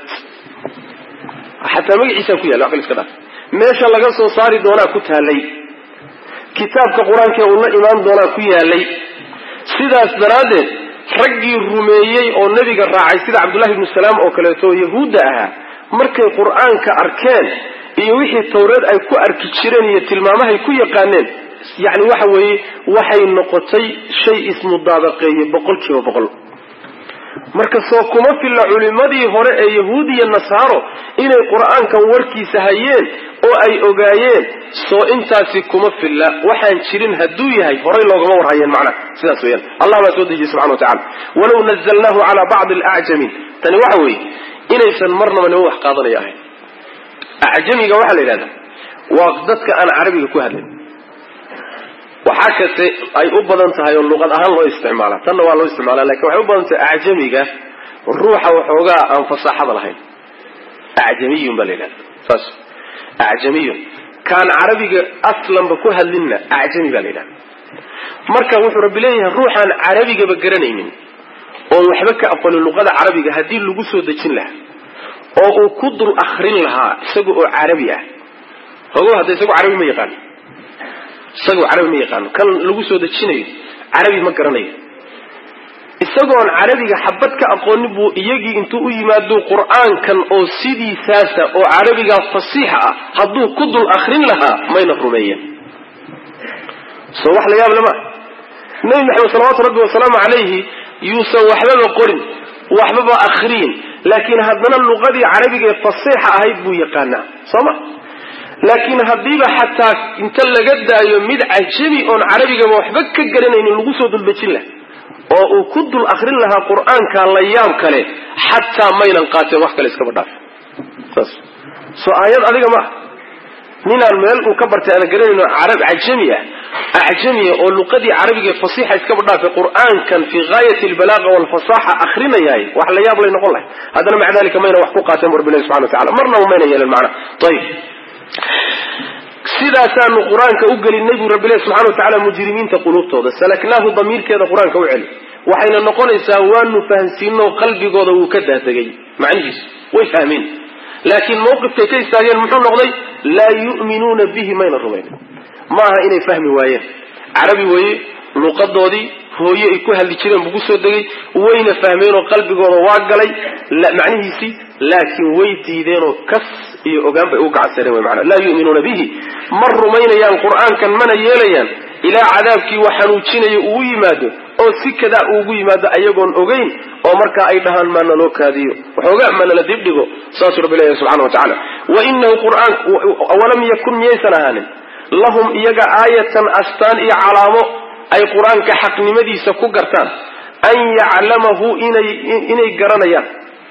xataa magaciisaa ku yalla wax kale iska dhaaf meesha laga soo saari doonaa ku taalay kitaabka qur-aanka uu la imaan doonaa ku yaalay sidaas daraaddeed raggii rumeeyey oo nebiga raacay sida cabdullahi ibnu salaam oo kaleeto oo yahuudda ahaa markay qur-aanka arkeen iyo wixii tawreed ay ku arki jireen iyo tilmaamahay ku yaqaaneen yacni waxa weeye waxay noqotay shay ismudaabaqeeyey boqol kiiba boqol marka soo kuma filla culimmadii hore ee yahuud iyo nasaaro inay qur-aankan warkiisa hayeen oo ay ogaayeen soo intaasi kuma filla waxaan jirin hadduu yahay horay loogama warhayeen macnaha sidaas weyaan allah baa soo dejiyey subxana wa tacala walow nazalnaahu calaa bacdi alacjamiin tani waxa weeye inaysan marnaba niman wax qaadanaya ahayn acjamiga waxaa la yidhahdaa waa dadka aan carabiga ku hadlin waxaa kase ay u badan tahay oo luqad ahaan loo isticmaala tanna waa loo isticmaala lakin waxay u badan tahay acjamiga ruuxa waxoogaa aan fasaaxada lahayn acjamiyun baa la yidhahda saas acjamiyun kaan carabiga aslanba ku hadlinna acjami baa la yidhahda marka wuxuu rabbi leeyahay ruuxaan carabigaba garanaynin oon waxba ka aqonin luqada carabiga haddii lagu soo dejin lahaa oo uu ku dul akrin lahaa isaga oo carabi ah ogo hadda isagu carabi ma yaqaano isagoo carabi ma yaqaano kan lagu soo dejinayo carabi ma garanayo isagoon carabiga xabad ka aqoonin buu iyagii intuu u yimaado qur-aankan oo sidiisaasa oo carabigaa fasiixa ah hadduu ku dul akrin lahaa mayna rumeeyeen soo wax la yaab lama nebi maxamed salawaatu rabbi wasalaamu calayhi yuusan waxbaba qorin waxbaba akriyin laakiin haddana luqadii carabiga ee fasiixa ahayd buu yaqaanaa soo ma laakiin haddiiba xataa inta laga daayo mid cajami oon carabigaba waxba ka garanaynin lagu soo duldejin laha oo uu ku dul akrin lahaa qur-aanka la yaab kale xataa maynan qaateen wax kale iskaba dhaaf saas soo aayad adiga maaha ninaan meel uu ka bartay aana garanayno carab cajami ah acjamiya oo luqadii carabiga ee fasiixa iskaba dhaafay qur-aankan fii gaayati albalaaqa walfasaxa akrinayahay wax la yaab lay noqon lahay haddana maca dalika mayna wax ku qaateen bu rabbilahi subxana wa tacala marnaba mayna yeelan macna ayib sidaasaanu qur-aanka u gelinay buu rabbilahi subxana wa tacala mujrimiinta quluubtooda salaknaahu damiirkeeda qur-aanka u celi waxayna noqonaysaa waanu fahansiino qalbigooda wuu ka daadegay macnihiisu way fahmeen laakiin mawqifkay ka istaageen muxuu noqday laa yu'minuuna bihi mayna rumaynin ma aha inay fahmi waayeen carabi weeye luqadoodii hooye ay ku hadli jireen buu kusoo degay wayna fahmeenoo qalbigooda waa galay macnihiisii laakiin way diideenoo kas iyo ogaan bay u gacansadeen wy maana laa yu'minuuna bihi ma rumaynayaan qur-aankan mana yeelayaan ilaa cadaabkii wax xanuujinaya uu yimaado oo si kadaa uugu yimaado ayagoon ogeyn oo markaa ay dhahaan maa naloo kaadiyo waxoogaa ma nala dibdhigo saasuu rabbi leeyahay subxana wa tacala wa inahu qur'aan walam yakun miyaysan ahaanin lahum iyaga aayatan astaan iyo calaamo ay qur-aanka xaqnimadiisa ku gartaan an yaclamahu inay inay garanayaan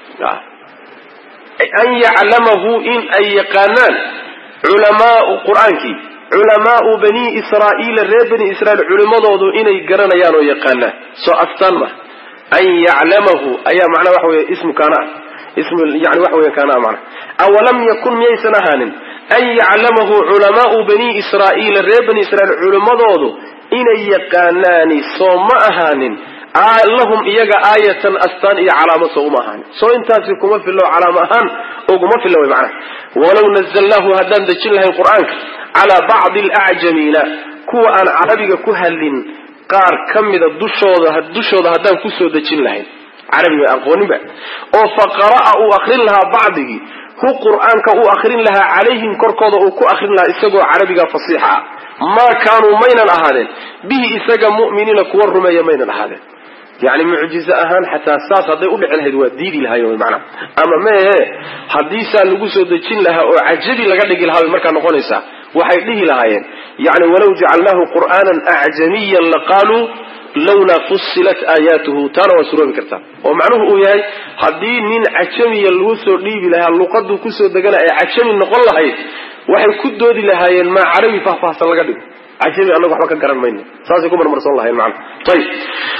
an yaclamahu in ay yaqaanaan culamaau qur-aankii culamaau bani israa'iila reer bani israiil culimadoodu inay garanayaan oo yaqaanaan soo astaan ma an yaclamahu ayaa macnaa waxa wey ismu kaana ismu yani waxa weya kaana macna awalam yakun miyaysan ahaanin an yaclamahu culamaau bani israa'iila reer bani israiil culimadoodu inay yaqaanaani soo ma ahaanin lahum iyaga aayatan astaan iyo calaamo soo uma ahaanin soo intaasi kuma fillo calaamo ahaan oguma fillo way macnaha walow nazalnaahu haddaan dejin lahayn qur-aanka calaa bacdi alacjamiina kuwa aan carabiga ku hadlin qaar ka mida dushooda dushooda haddaan kusoo dejin lahayn carabiga aqooninba oo fa qara'a uu akrin lahaa bacdigii hu qur-aanka uu akrin lahaa calayhim korkooda uu ku akrin lahaa isagoo carabiga fasiixa ah maa kaanuu maynan ahaadeen bihi isaga mu'miniina kuwa rumeeya maynan ahaadeen yani mucjize ahaan xataa saas hadday udhici lahayd waa diidi lahayen manaa ama meehe haddii saa lagu soo dejin lahaa oo cajabi laga dhigi lahaa bay markaa noqonaysaa waxay dhihi lahaayeen yani walaw jacalnaahu qur'aanan acjamiyan laqaaluu lawlaa fusilat aayaatuhu taana waa suroobi kartaa oo macnuhu uu yahay haddii nin cajamiya lagu soo dhiibi lahaa luqaduu kusoo degana ay cajami noqon lahayd waxay ku doodi lahaayeen maa carabi faahfaahsan laga dhigo cajami annaga waxba ka garan mayno saasay ku marmarsoon lahayen mana ayib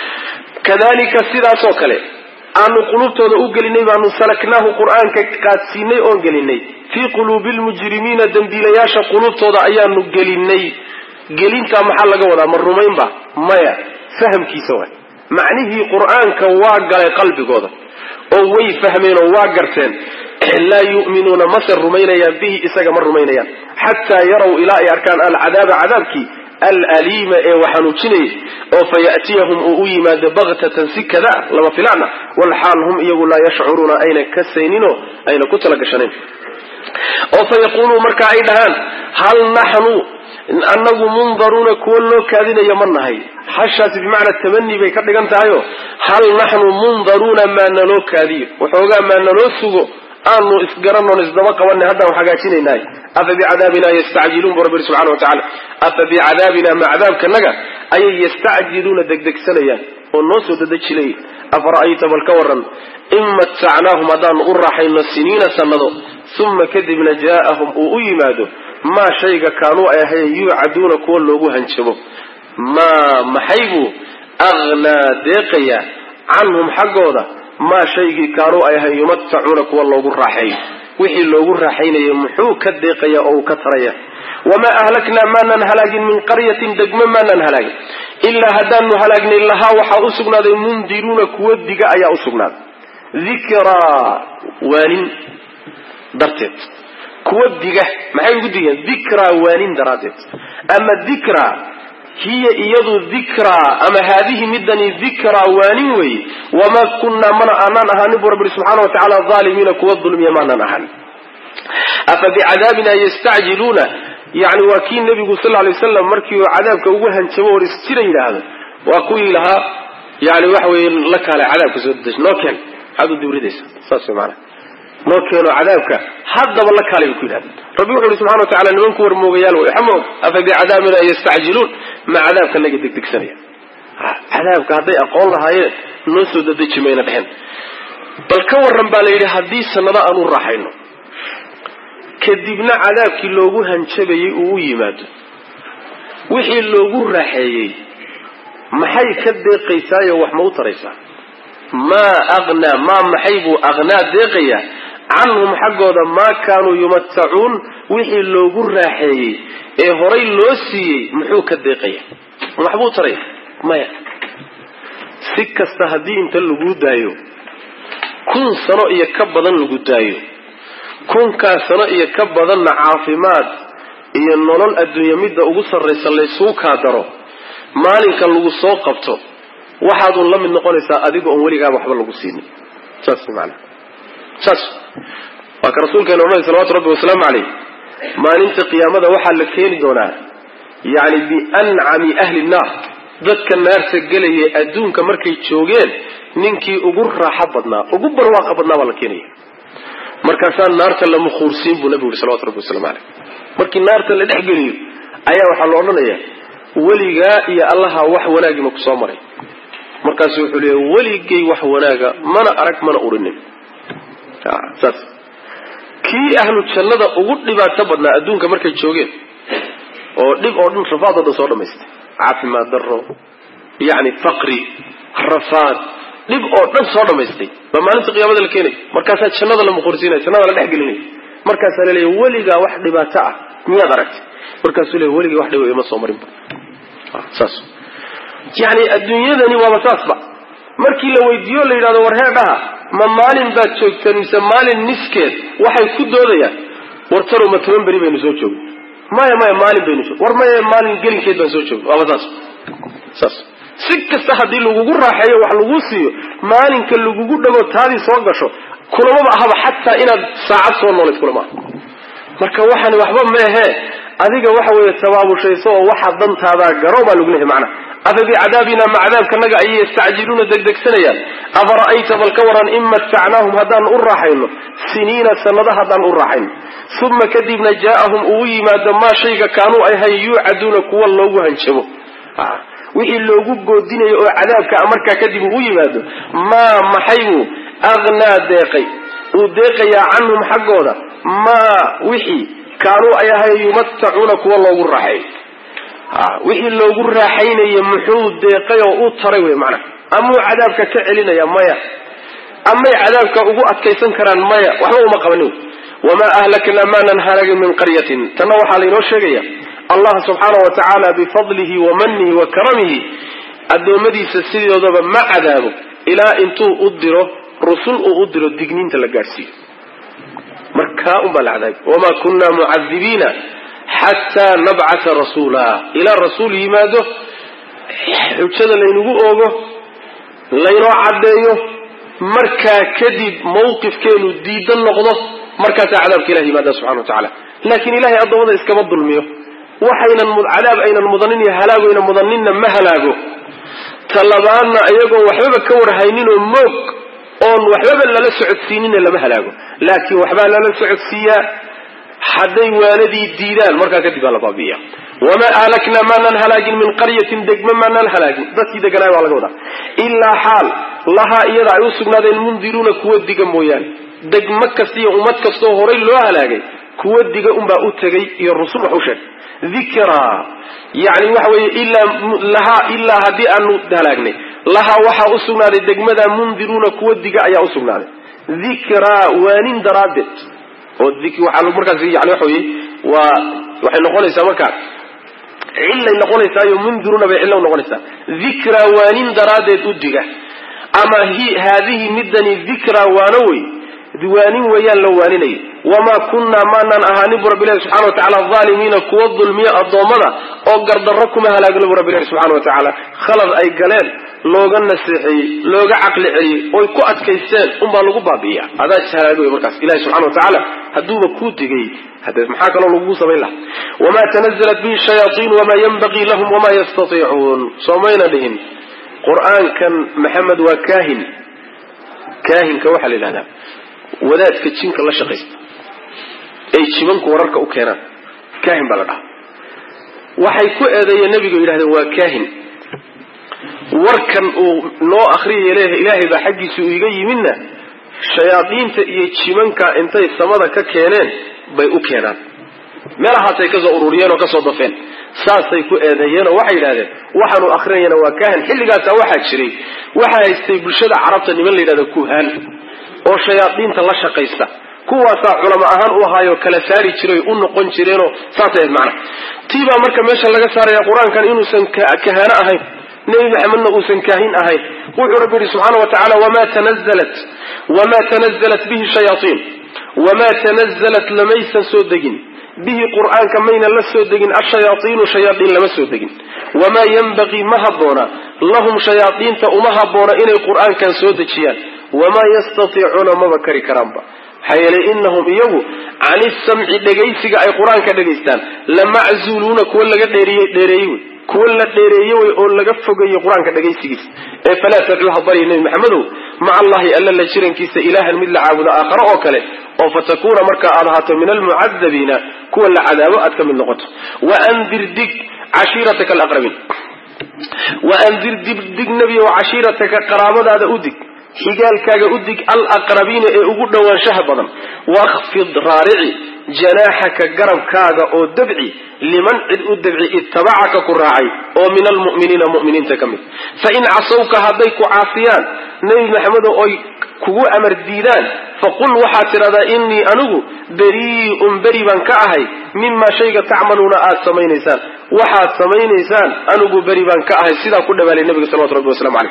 kadalika sidaasoo kale aanu qulubtooda u gelinay baanu salaknaahu qur-aanka qaadsiinay oon gelinay fii quluubi lmujrimiina dembiilayaasha qulubtooda ayaanu gelinay gelintaa maxaa laga wadaa ma rumaynba maya fahamkiisa waay macnihii qur-aanka waa galay qalbigooda oo way fahmeen oo waa garteen laa yu'minuuna mase rumaynayaan bihi isaga ma rumaynayaan xataa yarow ilaa ay arkaan alcadaaba cadaabkii alaliima ee waxanuujinayay oo fayatiyahum uu u yimaado baktatan si kada lama filaana walxaal hum iyagu laa yashcuruuna ayna kasayninoo ayna ku talagashanayn oo fayaquuluu marka ay dhahaan hal naxnu annagu mundaruuna kuwo loo kaadinayo ma nahay hashaasi bimacnaa tamani bay ka dhigan tahayo hal naxnu mundaruuna maa naloo kaadiyo waxoogaa maa naloo sugo aanu isgaranoon isdaba qabanay haddaan hagaajinaynahay afa bicadaabina yastacjiluun bu rabbi subxana wa tacala afa bicadaabina ma cadaabkanaga ayay yastacjiluuna degdegsanayaan oo noo soo dadejinay afara'ayta bal ka waran in matacnaahum haddaanu u raaxayno siniina sannado uma kadibna jaa'ahum uu u yimaado maa shayga kaanuu ay ahayn yuucaduuna kuwa loogu hanjabo maa maxay buu aghnaa deeqaya canhum xaggooda maa shaygii kaanuu ay ahayn yumatacuuna kuwa loogu raaxeeyo wixii loogu raaxaynayay muxuu ka deeqaya oo uu ka taraya wamaa ahlaknaa maanan halaagin min qaryatin degmo maanan halaagin ilaa haddaanu halaagnay lahaa waxaa u sugnaaday mundiruuna kuwa diga ayaa u sugnaaday dikraa waanin darteed kuwa diga maxay ugu digeen dikraa waanin daraaddeed ama dikraa hiya iyadu dikraa ama haadihi midani dikraa waanin weeye wamaa kunnaa mana aanaan ahaanin buu rabbi subxaana wa tacala aalimiina kuwa dulmiya maanaan ahaanin afa bicadaabina yastacjiluuna yani waa kii nebigu sal lay waslam markii uu cadaabka ugu hanjabo hor isjira yidhaahdo waa kuwii lahaa yani waxa weye la kaalay cadaabka soo deji noo keen maxaad u dibridaysa saas way maanaa noo keeno cadaabka haddaba la kaalay bay ku yidhahda rabbi wuxu uhi subxana wa tacala nimanku warmoogayaal way xamoog afa bicadaabina yastacjiluun ma cadaabka naga degdegsanaya cadaabka hadday aqoon lahaayeen noo soo dadeji mayna dhehen bal ka waran baa la yidhi haddii sanado aan u raaxayno kadibna cadaabkii loogu hanjabayey uu u yimaado wixii loogu raaxeeyey maxay ka deeqaysaayo wax ma u taraysaa maa aqnaa maa maxay buu aqnaa deeqayaa canhum xaggooda maa kaanuu yumatacuun wixii loogu raaxeeyey ee horay loo siiyey muxuu ka deeqaya waxbuu taraya maya si kasta haddii inta lagu daayo kun sano iyo ka badan lagu daayo kunkaas sano iyo ka badanna caafimaad iyo nolol adduunya midda ugu sarraysa laysuu kaa daro maalinka lagu soo qabto waxaadun la mid noqonaysaa adiga oon weligaaba waxba lagu siinin saas maana saas waa ka rasuulkeena odhanay salawatu rabbi wasalaamu caleyh maalinta qiyaamada waxaa la keeni doonaa yacni biancami ahli nnaar dadka naarta gelaya adduunka markay joogeen ninkii ugu raaxo badnaa ugu barwaaqa badnaa baa la keenaya markaasaa naarta la mukhuursiin buu nabigu yuri salawatu rabbi waslamu caleyh markii naarta la dhex geliyo ayaa waxaa la odhanayaa weligaa iyo allaha wax wanaagi ma ku soo maray markaasu wuxuu leeya weligay wax wanaaga mana arag mana urinin saas kii ahlu jannada ugu dhibaato badnaa adduunka markay joogeen oo dhib oo dhan rafaad oo dhan soo dhamaystay caafimaad darro yacni faqri rafaad dhib oo dhan soo dhamaystay baa maalinta qiyaamada la keenaya markaasaa jannada la muqursiinaya jannada la dhex gelinaya markaasaa la leeya weligaa wax dhibaato ah miyaad aragtay markaasuu leeya weligay wax dhiba ima soo marinba saas yacni adduunyadani waaba saasba markii la weydiiyo la yidhahdo war heedhaha ma maalin baad joogteen mise maalin niskeed waxay ku doodayaan war talow ma toban beri baynu soo joogno maya maya maalin baynu joog war maya maalin gelinkeed baan soo joogno waaba saas saas si kasta haddii lagugu raaxeeyo wax laguu siiyo maalinka lagugu dhago taadii soo gasho kulamaba ahaba xataa inaad saacad soo noolayd kulama aha marka waxani waxba meehee adiga waxa weeye tabaabushayso oo waxa dantaadaa garo baa lagu leehay macnaha afa bicadaabina ma cadaabkanaga ayay yastacjiluuna degdegsanayaan afara'ayta bal ka waran in matacnaahum haddaan u raaxayno siniina sanado haddaan u raaxayno uma kadibna jaa'ahum uu yimaado maa shayga kaanuu ahay yuucaduuna kuwa loogu hanjabo wixii loogu goodinayo oo cadaabka markaa kadib uu u yimaado maa maxaybuu aqnaa deeqay uu deeqayaa canhum xaggooda maa wixii kaanuu ay ahay yumatacuuna kuwa loogu raaxeeyo wixii loogu raaxaynaya muxuu deeqay oo u taray wey macnaha amuu cadaabka ka celinaya maya amay cadaabka ugu adkaysan karaan maya waxba uma qabanin wamaa ahlaknaa maanan halagin min qaryatin tanna waxaa laynoo sheegaya allah subxaana wa tacaala bifadlihi wa manihi wa karamihi addoommadiisa sidoodaba ma cadaabo ilaa intuu u diro rusul uu u diro digniinta la gaadhsiiyo markaa unbaa la cadaabay wamaa kunna mucadibiina xataa nabcata rasuula ilaa rasuul yimaado xujada laynagu oogo laynoo caddeeyo markaa kadib mawqifkeenu diidan noqdo markaasaa cadaabka ilahi yimaada subxana wa tacala laakiin ilahay addoommada iskama dulmiyo waxaynan cadaab aynan mudanin iyo halaago aynan mudaninna ma halaago talabaadna iyagoon waxbaba ka warhayninoo moog oon waxbaba lala socodsiinina lama halaago laakiin waxbaa lala socodsiiyaa hadday waanadii diidaan markaa kadib baa la baabi'iya wamaa ahlaknaa maanaan halaagin min qaryatin degma maanaan halaagin dadkii deganaay baa laga wadaa ilaa xaal lahaa iyada ay u sugnaadeen mundiruuna kuwa diga mooyaane degmo kasta iyo ummad kastaoo horay loo halaagay kuwa diga unbaa u tegay iyo rusul wax u sheeg dikraa yani waxa weeye ilaa lahaa ilaa haddii aanu halaagnay lahaa waxaa u sugnaaday degmada mundiruuna kuwa diga ayaa u sugnaaday dikraa waanin daraaddeed oo waxaa markaas yani waxa weye waa waxay noqonaysaa markaa cillay noqonaysaayo mundiruna bay cillo noqonaysaa dikraa waanin daraaddeed u diga ama haadihi midani dikraa waano wey waanin weeyaan la waaninaya wamaa kunnaa maanaan ahaanin bu rabbilahi subxana wa tacala aalimiina kuwa dulmiyo addoommada oo gardarro kuma halaagno bu rabbilahi subxana wa tacaala khalad ay galeen looga naseexeeyey looga caqli celiyey oy ku adkaysteen unbaa lagu baabi'iya adaa ishalaagay wey markaas ilahi subxana wa tacaala hadduuba kuu digay hade maxaa kaloo lagugu samayn laha wamaa tanazalat bihi shayaaiin wamaa yanbagii lahum wamaa yastatiicuun soomayna dhihin qur-aankan maxamed waa kaahin kaahinka waxaa la yidhahdaa wadaadka jinka la shaqaysta ay jibanku wararka u keenaan kaahin baa la dhahaa waxay ku eedeeyeen nebigu yidhahdeen waa kaahin warkan uu noo akriyaya leeyahay ilaahay baa xaggiisa uu iga yimidna shayaadiinta iyo jimanka intay samada ka keeneen bay u keenaan meelahaasay kasoo ururiyeen oo kasoo dafeen saasay ku eedeeyeen oo waxay yidhahdeen waxaanu akrinayana waa kaahin xilligaasa waxaa jiray waxaa haystay bulshada carabta niman la yidhahda kuhaan oo shayaadiinta la shaqaysta kuwaasaa culamo ahaan u ahaayo kala saari jiray u noqon jireenoo saasay ahayd macna tii baa marka meesha laga saaraya qur-aankan inuusan kahaano ahayn nebi maxamedna uusan kaahin ahayn wuxuu rabbi yihi subxaana wa tacala wama tanazalat wamaa tanazalat bihi shayaaiin wamaa tanazalat lamaysan soo degin bihi qur'aanka mayna la soo degin ashayaaiinu shayaaiin lama soo degin wamaa yenbagii ma habboona lahum shayaaiinta uma habboona inay qur'aankan soo dejiyaan wamaa yastatiicuuna maba kari karaanba maxaa yeelay inahum iyagu can isamci dhegaysiga ay qur-aanka dhegaystaan lamaczuuluuna kuwa laga dheereeyey wey kuwa la dheereeye wey oo laga fogeeyey qur-aanka dhegaysigiisa ee falaa tadcuuha barya nebi maxamedow maca allahi alla la jirankiisa ilaahan mid la caabudo aakhare oo kale oo fatakuuna markaa aad ahaato min almucadabiina kuwa la cadaabo aad ka mid noqoto waandir dig cashiirataka alaqrabiin waandir dig nebiyow cashiirataka qaraabadaada u dig xigaalkaaga u dig alaqrabiina ee ugu dhowaanshaha badan wakfid raarici janaaxaka garabkaaga oo dabci liman cid u dabci ittabacaka ku raacay oo min almu'miniina mu'miniinta ka mid fa in casawka hadday ku caasiyaan nebi maxamedo oy kugu amar diidaan faqul waxaad tidhahdaa innii anigu berii'un beri baan ka ahay mimaa shayga tacmaluuna aada samaynaysaan waxaad samaynaysaan anigu beri baan ka ahay sidaa ku dhawaalay nabiga salawatu rabbi waslamu caleyh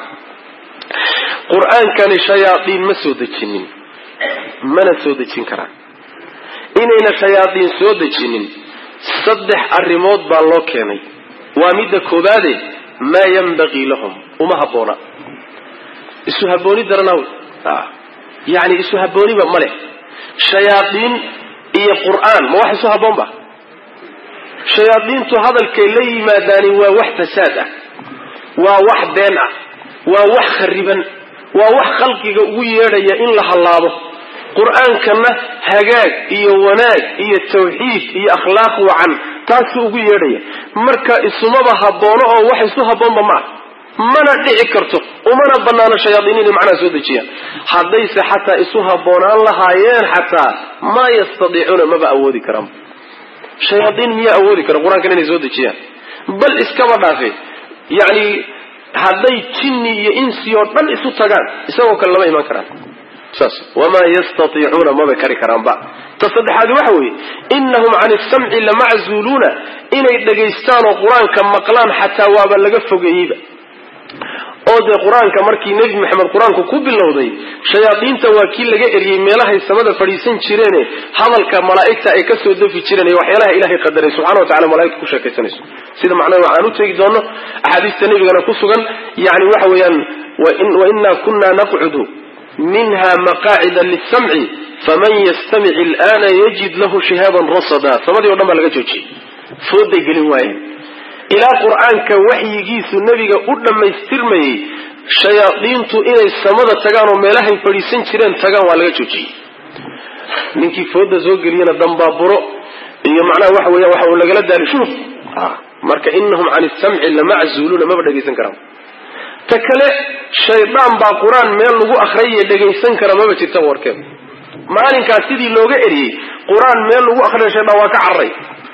qur-aankani shayaadiin ma soo dejinin mana soo dejin karaan inayna shayaadiin soo dejinin saddex arrimood baa loo keenay waa midda koobaade maa yanbagii lahum uma habboona isu habbooni daranaw yani isu habbooniba ma leh shayaadiin iyo qur'aan ma wax isu habboon ba shayaadiintu hadalkay la yimaadaani waa wax fasaad ah waa wax been ah waa wax khariban waa wax khalqiga ugu yeedhaya in la hallaabo qur-aankana hagaag iyo wanaag iyo tawxiid iyo akhlaaq wacan taasuu ugu yeedhaya marka isumaba habboono oo wax isu habboonba ma ah mana dhici karto umana banaano shayaadiin inay macnaha soo dejiyaan haddayse xataa isu habboonaan lahaayeen xataa maa yastadiicuuna maba awoodi karaan shayaadiin miyaa awoodi kara qur-aankan inay soo dejiyaan bal iskaba dhaafe yani hadday jinni iyo insi oo dhan isu tagaan isagoo kale lama iman karaan saas wamaa yastatiicuuna maba kari karaanba ta saddexaadi waxa weeye inahum can isamci lamaczuuluuna inay dhagaystaan oo qur-aanka maqlaan xataa waaba laga fogeeyeyba oo dee qur-aanka markii nebi maxamed qur-aanku ku bilowday shayaadiinta waa kii laga eriyey meelahay samada fadhiisan jireene hadalka malaa'igta ay kasoo dafi jireen ee waxyaalaha ilahay qadaray subxana wa tacala malaigta ku sheekaysanayso sida macnaha waxaan u teegi doono axaadiista nebigana ku sugan yani waxa weeyaan wainaa kuna naqcudu minha maqaacida lisamci faman yastamic ilana yajid lahu shihaaban rasada samadii o dhan baa laga joojiyey fooday gelin waayeen ilaa qur-aanka waxyigiisu nebiga u dhammaystirmayey shayaadiintu inay samada tagaan oo meelahay fadhiisan jireen tagaan waa laga joojiyey ninkii fooda soo geliyana dambaaburo iyo macnaha waxa weya waxa uu lagala daali shurub marka inahum can isamci lamaczuuluuna maba dhegaysan karaan ta kale shaydaan baa qur-aan meel lagu akriyay dhegaysan kara maba jirta warkeed maalinkaas sidii looga eriyey qur-aan meel lagu akriya shaydaan waa ka cararay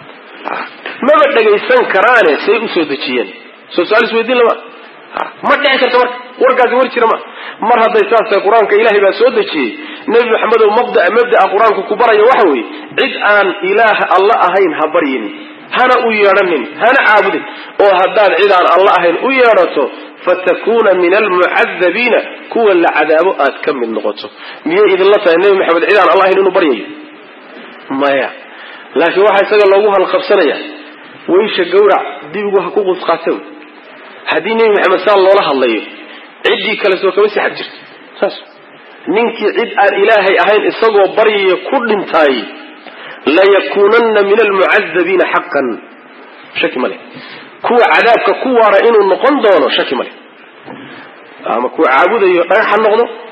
maba dhegaysan karaane say usoo dejiyeen soo su-aal isweydiin lama ma dhici karta marka warkaasi war jira ma mar hadday saas tahay qur-aanka ilaahay baa soo dejiyey nebi maxamedow mabdaa mabda'a qur-aanku ku baraya waxa weeye cid aan ilaah alla ahayn ha baryin hana u yeedhanin hana caabudin oo haddaad cid aan alla ahayn u yeedhato fatakuuna min almucadabiina kuwa la cadaabo aad ka mid noqoto miyay idinla tahay nebi maxamed cid aan alla ahayn inuu baryayo maya laakiin waxaa isaga loogu halqabsanaya waysha gawrac dibigu ha ku qusqaata haddii nebi maxamed saa loola hadlayo ciddii kale soo kama sixad jirto saas ninkii cid aan ilaahay ahayn isagoo baryaya ku dhintaay layakuunanna min almucadabiina xaqan shaki male kuwa cadaabka ku waara inuu noqon doono shaki male ama kuwa caabudayo dhagax ha noqdo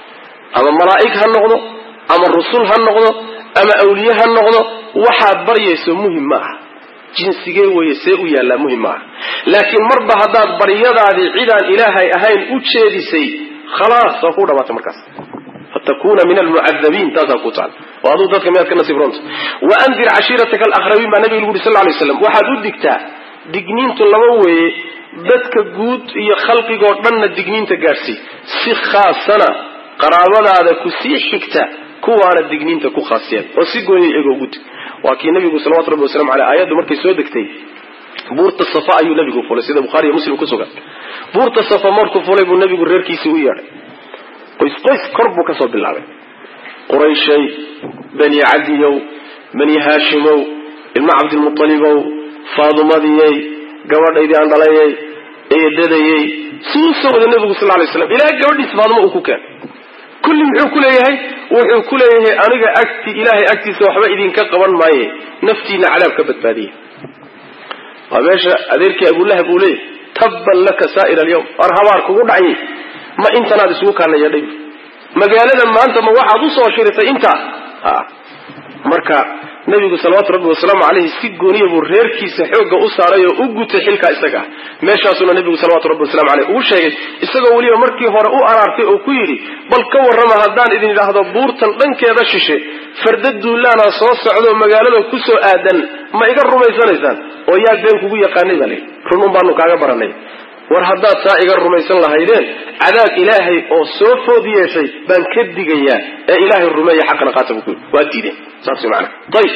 ama malaa'ig ha noqdo ama rusul ha noqdo ama awliye ha noqdo waxaad baryayso muhim ma aha jinsigee weye see u yaallaa muhim ma aha laakiin marba haddaad baryadaadii cidaan ilaahay ahayn u jeedisay khalaas waa ku dhamaatay markaas fatakuna min almucadabiin taasaa ku taal oo aduu dadka miyaad ka nasiib roonta waandir cashiirataka alaqrabiin baa nabiga lagu uri sal lay slam waxaad u digtaa digniintu laba weeye dadka guud iyo khalqigoo dhanna digniinta gaadhsii si khaasana qaraabadaada ku sii xigta kuwaana digniinta ku khaasiyeen oo si gooniya iyaga ugu dig waa kii nabigu salawatu rabbi wasalamu aleyh aayaddu markay soo degtay buurta safa ayuu nabigu fulay sida bukhaari iyo muslim ku sugan buurta safa markuu fulay buu nabigu reerkiisii u yeedhay qoys qoys kor buu kasoo bilaabay qurayshay bani cadiyow bani haashimow ilma cabdilmualibow faadumadiyey gabadhaydii aan dhalayay eedadayey suu soo wada nabigu sal lay slam ilaa gabadhiis faaduma uu ku keen kulli muxuu ku leeyahay wuxuu ku leeyahay aniga agti ilaahay agtiisa waxba idinka qaban maaye naftiina cadaab ka badbaadiya waa meesha adeerkii abulahab uu leeyahy tabban laka saa'ir alyawm war habaar kugu dhacye ma intanaad isugu kaana yeedhay magaalada maanta ma waxaad usoo shiritay intaa marka nabigu salawaatu rabbi wasalaamu caleyhi si gooniya buu reerkiisa xoogga u saaray oo u gutay xilkaa isaga ah meeshaasuna nabigu salawatu rabbi wasalamu caleyh uu sheegay isagoo weliba markii hore u araartay oo ku yidhi bal ka warrama haddaan idin idhaahdo buurtan dhankeeda shishe farda duulaana soo socdo magaalada ku soo aadan ma iga rumaysanaysaan oo yaa been kugu yaqaanay baa layihi run un baanu kaaga baranay war haddaad saa iga rumaysan lahaydeen cadaab ilaahay oo soo food yeeshay baan ka digayaa ee ilaahay rumeeya xaqana qaata buu ku yidhi waa diideen saas mana ayib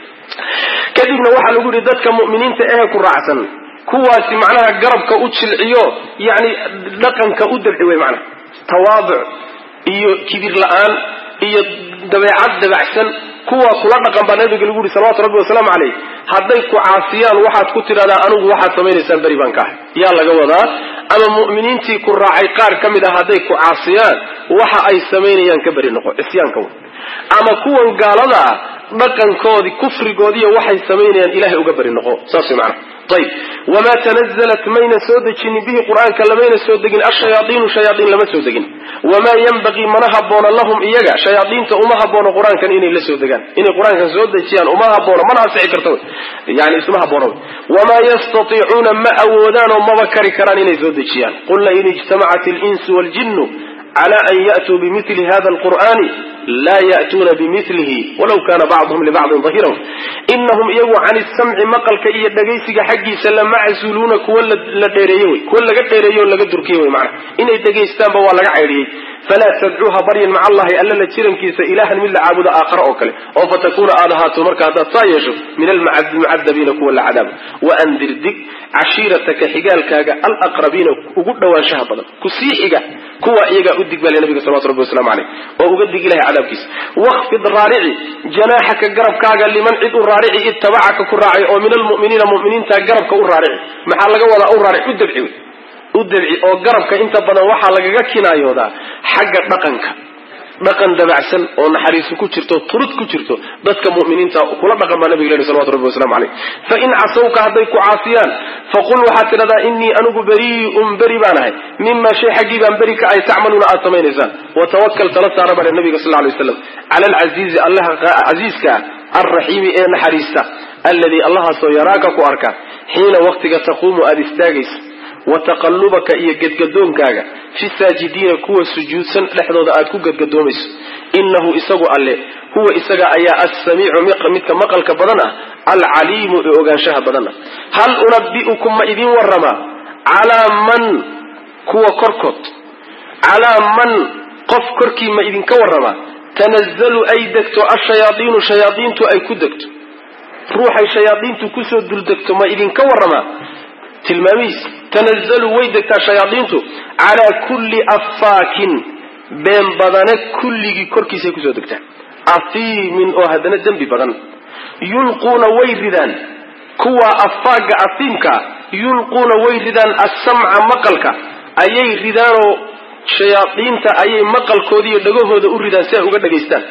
kadibna waxaa lagu yidhi dadka mu'miniinta ehe ku raacsan kuwaasi macnaha garabka u jilciyo yacni dhaqanka u dabci wey macnaha tawaaduc iyo kibir la-aan iyo dabeecad dabacsan kuwa kula dhaqan baa nabiga lagu yihi salawatu rabbi wasalaamu caleyh hadday ku caasiyaan waxaad ku tidhahdaa anigu waxaad samaynaysaan beri baan ka ahay yaa laga wadaa ama mu'miniintii ku raacay qaar ka mid ah hadday ku caasiyaan waxa ay samaynayaan ka beri noqo cisyaanka wey ama kuwan gaalada ah dhaqankoodii kufrigoodiiyo waxay samaynayaan ilahay uga beri noqo saas way macana ayib wamaa tanazalat mayna soo dejinin bihi qur-aanka lamayna soo degin ashayaaiinu shayaaiin lama soo degin wamaa yanbagii mana haboona lahum iyaga shayaaiinta uma haboono qur-aankan inay la soo degaan inay qur-aankan soo dejiyaan uma haboono mana ansici karta yani isma haboono wamaa yastatiicuuna ma awoodaan oo maba kari karaan inay soo dejiyaan qul lain ijtamacat linsu waljinu cala an ya'tuu bimili hada alqur'ani laa ya'tuuna bimilihi walaw kana bacduhum libacdin dahiran inahum iyagu can isamci maqalka iyo dhegaysiga xaggiisa lamaczuuluuna kuwa la dheereeye wey kuwa laga dheereeye oo laga durkiye wey macana inay dhegaystaanba waa laga caydhiyey falaa tadcuuha baryan maca allahi alla la jirankiisa ilahan mid la caabudo aakhara oo kale oo fatakuna aad ahaato marka haddaad saa yeesho min almucadabiina kuwa la cadaabo waandir dig cashiirataka xigaalkaaga alaqrabiina ugu dhawaanshaha badan ku sii xiga kuwa iyagaa u dig baa le nabiga salawatu rabbi waslamu caleyh oo uga dig ilahay cadaabkiisa wakfid raarici janaaxaka garabkaaga liman cid u raarici ittabacaka ku raacay oo min almu'miniina mu'miniinta garabka u raarici maxaa laga wadaa u raaric u dabci wey u dabci oo garabka inta badan waxaa lagaga kinaayoodaa xagga dhaqanka dhaqan dabacsan oo naxariisu ku jirto turud ku jirto dadka mu'miniinta kula dhaqan baa nabiga lehi salawatu rabbi waslamu caleyh fa in casawka hadday ku caasiyaan faqul waxaad tidhahdaa innii anigu berii'un beri baan ahay mima shay xaggii baan beri ka ay tacmaluuna aad samaynaysaan watawakal tala saara baa nabiga sal lay waslam cala alcasiizi allaha casiiska ah alraxiimi ee naxariista alladii allahaasoo yaraaka ku arka xiina waqtiga taquumu aada istaagaysa wa taqallubaka iyo gedgadoonkaaga fi saajidiina kuwa sujuudsan dhexdooda aad ku gedgadoomayso innahu isagu alle huwa isaga ayaa assamiicu midka maqalka badan ah alcaliimu ee ogaanshaha badan ah hal unabbi'ukum ma idin warramaa calaa man kuwa korkood calaa man qof korkii ma idinka warramaa tanazalu ay degto ashayaadiinu shayaadiintu ay ku degto ruuxay shayaadiintu kusoo duldegto ma idinka warramaa tilmaamihiis tanazalu way degtaa shayaadiintu calaa kulli affaakin been badane kulligii korkiisay kusoo degtaa afiimin oo haddana dembi badan yulquuna way ridaan kuwa afaaga afiimkaa yulquuna way ridaan assamca maqalka ayay ridaanoo shayaadiinta ayay maqalkooda iyo dhagahooda u ridaan si ay uga dhagaystaan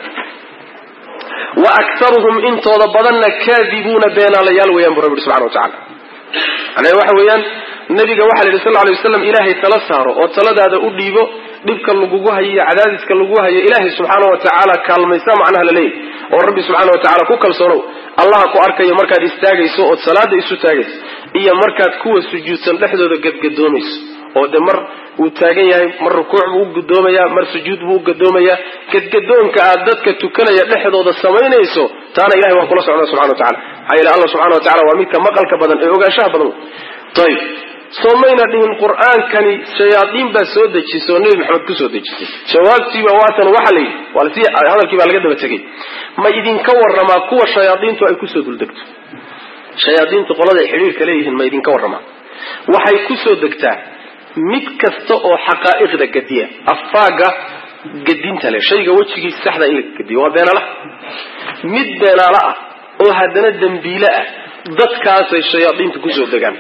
wa aktaruhum intooda badanna kaadibuuna beenaalayaal weeyaan bu rabbi ihi subxana wa tacala macnaha waxa weeyaan nabiga waxaa la yidhi sal lla lay waslam ilaahay tala saaro oo taladaada u dhiibo dhibka lagugu hayo iyo cadaadiska lagu hayo ilaahay subxaana wa tacaala kaalmaysa macnaha la leeyahy oo rabbi subxaana wa tacala ku kalsoonow allaha ku arkayo markaad istaagayso ood salaada isu taagayso iyo markaad kuwa sujuudsan dhexdooda gadgadoomayso oo de mar uu taagan yahay mar rukuuc buu u gadoomayaa mar sujuud buu u gadoomayaa gadgadoonka aad dadka tukanaya dhexdooda samaynayso taana ilahay waa kula socda subxana wa tacala maxaa yeele allah subxana wa tacala waa midka maqalka badan ee ogaanshaha badan ayib soo mayna dhihin qur-aankani shayaadiin baa soo dejisay oo nebi maxamed kusoo dejisay jawaabtiiba waatan waxa la yidhi waa lasi hadalkii baa laga daba tegay ma idinka waramaa kuwa shayaadiintu ay kusoo duldegto shayaadiintu qoladay xidhiirka leeyihiin ma idinka waramaa waxay kusoo degtaa mid kasta oo xaqaa'iqda gadiya afaaga gadinta leh shayga wejigiisa saxda in la gadiyo waa beenaala mid beenaalo ah oo haddana dembiile ah dadkaasay shayaadiintu kusoo degaan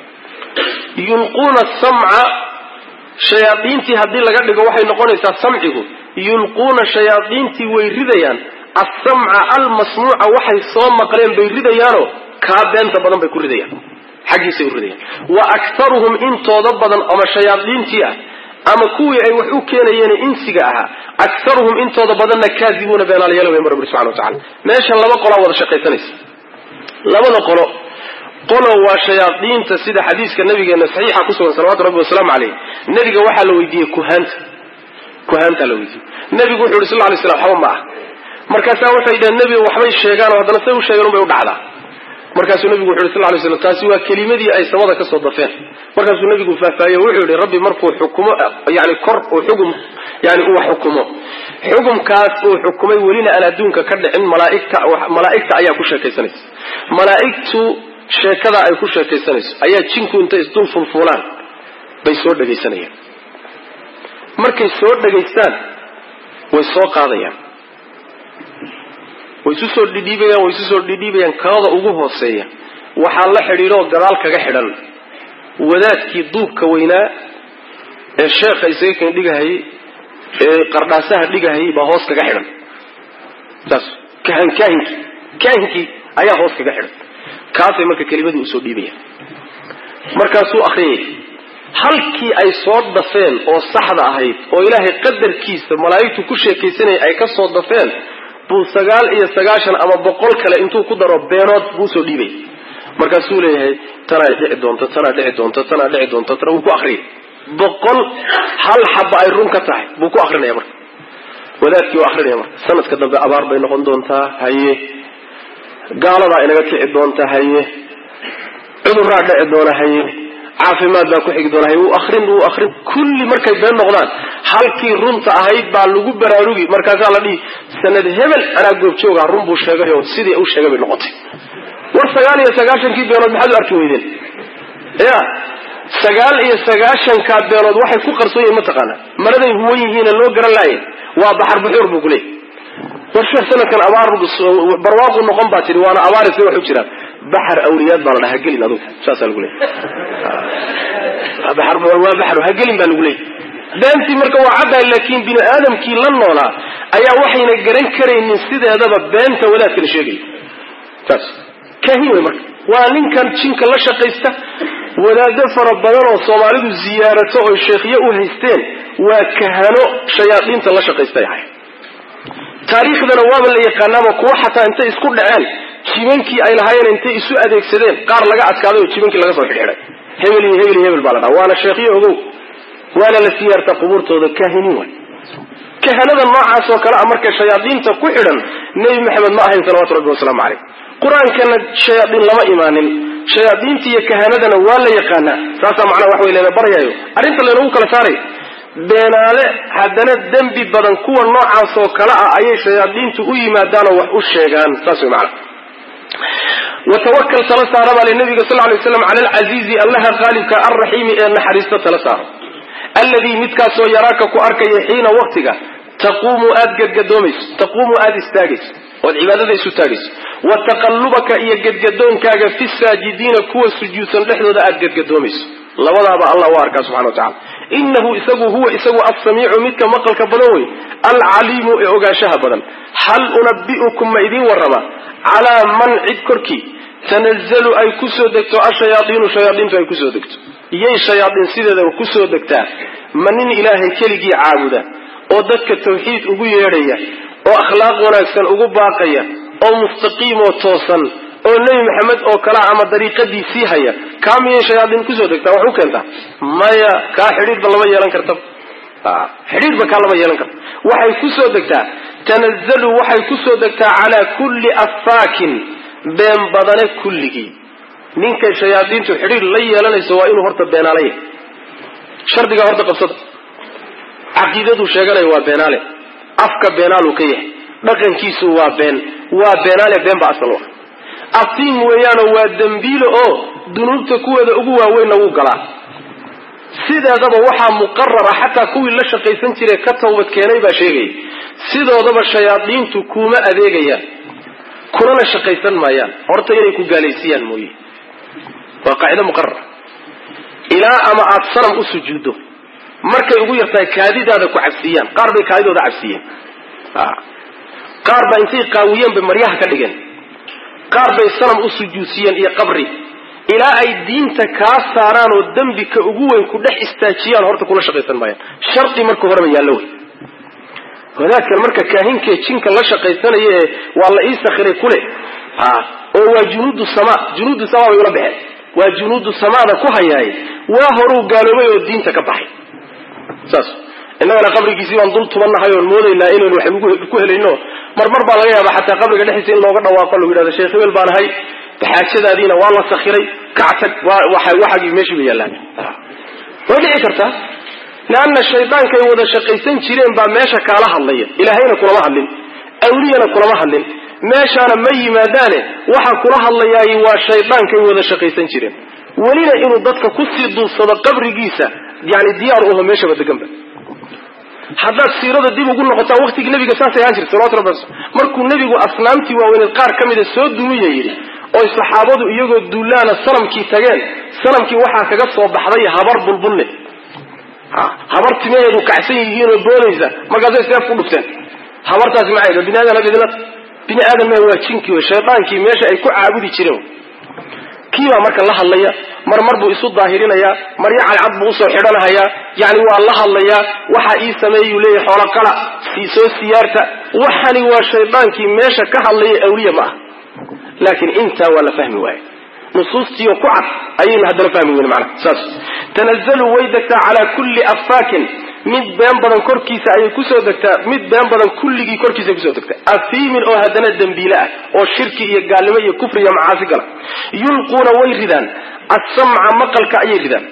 yulquuna samca shayaadiintii haddii laga dhigo waxay noqonaysaa samcigu yulquuna shayaadiintii way ridayaan assamca almasmuuca waxay soo maqleen bay ridayaanoo kaa beenta badan bay ku ridayaan xaggiisay u ridayaan wa aktaruhum intooda badan ama shayaadiintii ah ama kuwii ay wax u keenayeen insiga ahaa aktaruhum intooda badanna kaadibuuna beenaalayaal way marabbi subxana wa tacala meeshan laba qolaa wada shaqaysanaysa labada qolo qolo waa shayaadiinta sida xadiiska nabigeena saxiixa kusugan salawatu rabbi wasalaamu caleyh nebiga waxaa la weydiiyey kuhaanta kuhaantaa la weydiiyey nebigu wuxu yhi sal ly slam waxba ma ah markaasaa waxay dhaheen nebiga waxbay sheegaan oo haddana say u sheegeen unbay u dhacdaa markaasuu nebigu wuxu yhi sal lay slam taasi waa kelimadii ay samada kasoo dafeen markaasuu nebigu faahfaahiye wuxuu yihi rabbi markuu xukumo yani kor uu xugum yani uu xukumo xukumkaas uu xukumay welina aan adduunka ka dhicin malaaigta malaa'igta ayaa ku sheekaysanaysa malaaigtu sheekada ay ku sheekaysanayso ayaa jinku intay isdul fulfuulaan bay soo dhegaysanayaan markay soo dhegaystaan way soo qaadayaan way isu soo dhidhiibayaan way isu soo dhidhiibayaan kalada ugu hooseeya waxaa la xidhiidho oo gadaal kaga xidhan wadaadkii duubka weynaa ee sheekha isaga kan dhigahayay ee qardhaasaha dhigahayay baa hoos kaga xidhan saas kahan kaahinkii kaahinkii ayaa hoos kaga xidhan kaasay marka kelimadii usoo dhiibayaan markaasuu akriyay halkii ay soo dafeen oo saxda ahayd oo ilaahay qadarkiisa malaa'igtu ku sheekaysanaya ay ka soo dafeen buu sagaal iyo sagaashan ama boqol kale intuu ku daro beenood buu usoo dhiibay markaasuu leeyahay tanaa dhici doonta tanaa dhici doonta tanaa dhici doonta tana wuu ku akriyay boqol hal xaba ay run ka tahay buu ku akrinaya marka wadaadkii waa akrinaya marka sanadka dambe abaar bay noqon doontaa haye gaaladaa inaga kici doonta haye cuduraa dhici doona haye caafimaad baa ku xigi doona haye wuu akrin wuu akrin kulli markay been noqdaan halkii runta ahayd baa lagu baraarugi markaasaa la dhihi sanad hebel anaa goobjooga run buu sheegay oo sidii u sheegay bay noqotay war sagaal iyo sagaashankii beenood maxaad u arki weydeen ya sagaal iyo sagaashankaa beenood waxay ku qarsoon yihiin mataqaana maraday huwan yihiina loo garan laaya waa baxar buxuur buu kuleeyay war sheekh sanadkan abaar barwaaqu noqon baa tihi waana abaar se wax u jiraan baxar awliyaad baa la dhaha hagelin adugu saasaa lagu leeyay baxar waa baxar hagelin baa lagu leeyay beentii marka waa caddahay laakiin bini aadamkii la noolaa ayaa waxayna garan karaynin sideedaba beenta wadaadkala sheegaya saas kaahin wey marka waa ninkan jinka la shaqaysta wadaado fara badan oo soomaalidu ziyaarato oy sheekhyo u haysteen waa kahano shayaadiinta la shaqaystay ahay taariikhdana waaba la yaqaanaaba kuwa xataa intay isku dhaceen jibankii ay lahaayeen intay isu adeegsadeen qaar laga adkaaday oo jibankii laga soo xidxiday hebel iyo hebel iyo hebel baa la dhaha waana sheekhyo ogow waana la siyaartaa qubuurtooda kaahiniin waay kahanada noocaas oo kale a marka shayaadiinta ku xidhan nebi maxamed ma ahayn salawatu rabbi wasalaamu caleyh qur-aankana shayaadiin lama imaanin shayaadiinta iyo kahanadana waa la yaqaanaa saasaa macnaa wax wey lana baryaayo arrinta laynagu kala saaray beenaale haddana dembi badan kuwa noocaas oo kale ah ayay shayaadiintu u yimaadaanoo wax u sheegaan saas way macana watawakal tala saara baa li nabiga sal lay slam cala alcasiizi allaha qaalibka alraxiimi ee naxariista tala saaro alladii midkaasoo yaraaka ku arkaya xiina waktiga taquumu aad gadgadoomayso taquumu aada istaagayso ood cibaadada isu taagayso wa taqallubaka iyo gadgadoonkaaga fi saajidiina kuwa sujuudsan dhexdooda aad gadgadoomayso labadaaba allah u arkaa subxana wa tacala inahu isagu huwa isagu alsamiicu midka maqalka badan wey alcaliimu ee ogaanshaha badan hal unabi'ukum ma idiin warrama calaa man cid korkii tanazalu ay kusoo degto ashayaaiinu shayaaiintu ay kusoo degto iyay shayaaiin sideedaba kusoo degtaa ma nin ilaahay keligii caabuda oo dadka tawxiid ugu yeedhaya oo akhlaaq wanaagsan ugu baaqaya oo mustaqiim oo toosan oo nebi maxamed oo kale ama dariiqadiisii haya kaa miyay shayaadiin kusoo degtaa wax u keentaa maya kaa xidhiidhba lama yeelan karta xidhiidhba kaa lama yeelan karta waxay kusoo degtaa tanazalu waxay kusoo degtaa calaa kulli affaakin been badane kulligii ninkay shayaadiintu xidhiidh la yeelanayso waa inuu horta beenaala yahay shardigaa horta qabsada caqiidaduu sheeganaya waa beenaale afka beenaaluu ka yahay dhaqankiisu waa been waa beenaale been ba asal u ah aftiim weeyaanoo waa dembiile oo dunuubta kuweeda ugu waaweynna wuu galaa sideedaba waxaa muqarara xataa kuwii la shaqaysan jiray ka tawbad keenay baa sheegaya sidoodaba shayaadiintu kuuma adeegayaan kunana shaqaysan maayaan horta inay ku gaalaysiiyaan mooye waa qaacido muqarara ilaa ama aada sanam u sujuuddo markay ugu yartahay kaadidaada ku cabsiiyaan qaar bay kaadidooda cabsiiyeen qaar baa intay qaawiyeen bay maryaha ka dhigeen qaar bay sanam u sujuudsiiyeen iyo qabri ilaa ay diinta kaa saaraan oo dembi ka ugu weyn ku dhex istaajiyaan horta kula shaqaysan maayaan shardi marka horeba yaallo wey wadaadkan marka kaahinkee jinka la shaqaysanaya ee waa la ii sakhiray kule oo waa junuudu sama junuudu sama bay ula baxeen waa junuudu samaada ku hayaay waa horuu gaaloobay oo diinta ka baxay saas innagana qabrigiisii baan dul tubannahay oon moodaynaa inaynu wax ku helayno marmar baa laga yaabaa xataa qabriga dhexdiisa in looga dhawaaqo lagu yidhahdo sheekh hebel baan ahay baxaajadaadiina waa la sakhiray kactag waxagii meeshii bay yaallaan way dhici kartaa leanna shaydaankay wada shaqaysan jireen baa meesha kaala hadlaya ilaahayna kulama hadlin awliyana kulama hadlin meeshaana ma yimaadaane waxa kula hadlayaay waa shaydaankay wada shaqaysan jireen welina inuu dadka kusii duubsado qabrigiisa yani diyaar uho meeshaba deganba haddaad siirada dib ugu noqotaa waktigii nabiga saasay ahaan jirta salawatu rabbi markuu nebigu asnaamtii waaweyneed qaar ka mida soo dumiya yidhi oy saxaabadu iyagoo duulaana sanamkii tageen sanamkii waxaa kaga soo baxday habar bulbulle habar timaheedu kacsan yihiinoo boodaysa markaasay seef ku dhufteen habartaasi maxay bini aadan abidna bini aadan ma waa jinkii wey shaydaankii meesha ay ku caabudi jireen kiibaa marka la hadlaya mar mar buu isu daahirinayaa maryo cadcad buu usoo xidhanahayaa yani waa la hadlayaa waxa ii sameeyuu leeyahy xoolo qala soo siyaarta waxani waa shaydaankii meesha ka hadlaya awliya ma ah laakiin intaa waa la fahmi waaye nusuustiio ku cad ayaynu haddana fahmi weyn mana saas tanazalu way degtaa calaa kulli affaakin mid been badan korkiisa ayay kusoo degtaa mid been badan kulligii korkiisa kusoo degtaa afiimin oo haddana dembiile ah oo shirki iyo gaalnimo iyo kufri iyo macaasi gala yulquuna way ridaan assamca maqalka ayay ridaan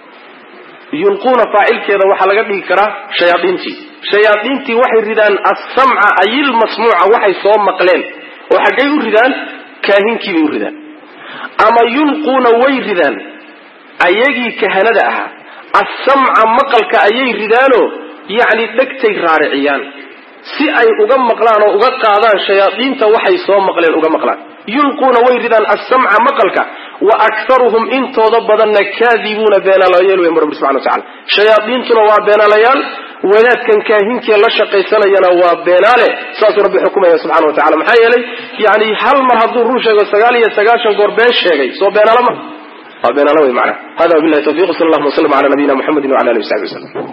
yulquuna faacilkeeda waxaa laga dhigi karaa shayaaiintii shayaaiintii waxay ridaan assamca ayilmasmuuca waxay soo maqleen oo xaggay u ridaan kaahinkiibay u ridaan ama yulquuna way ridaan ayagii kahanada ahaa assamca maqalka ayay ridaanoo yacni dhegtay raariciyaan si ay uga maqlaan oo uga qaadaan shayaadiinta waxay soo maqleen uga maqlaan yulquuna way ridaan assamca maqalka wa aktaruhum intooda badanna kaadibuuna beenaalayaal wey marbi subxana watacala shayaadiintuna waa beenaalayaal wadaadkan kaahinkee la shaqaysanayana waa beenaale saasuu rabbi xukumaya subxana wa tacala maxaa yeelay yani hal mar hadduu run sheego sagaal iyo sagaashan goor been sheegay soo beenaalo ma waa beenaalo wey macana hada wabillahi tawfiq sal allahuma wasllam ala nabiyina muxamedi wala alihi wasaxbi waslem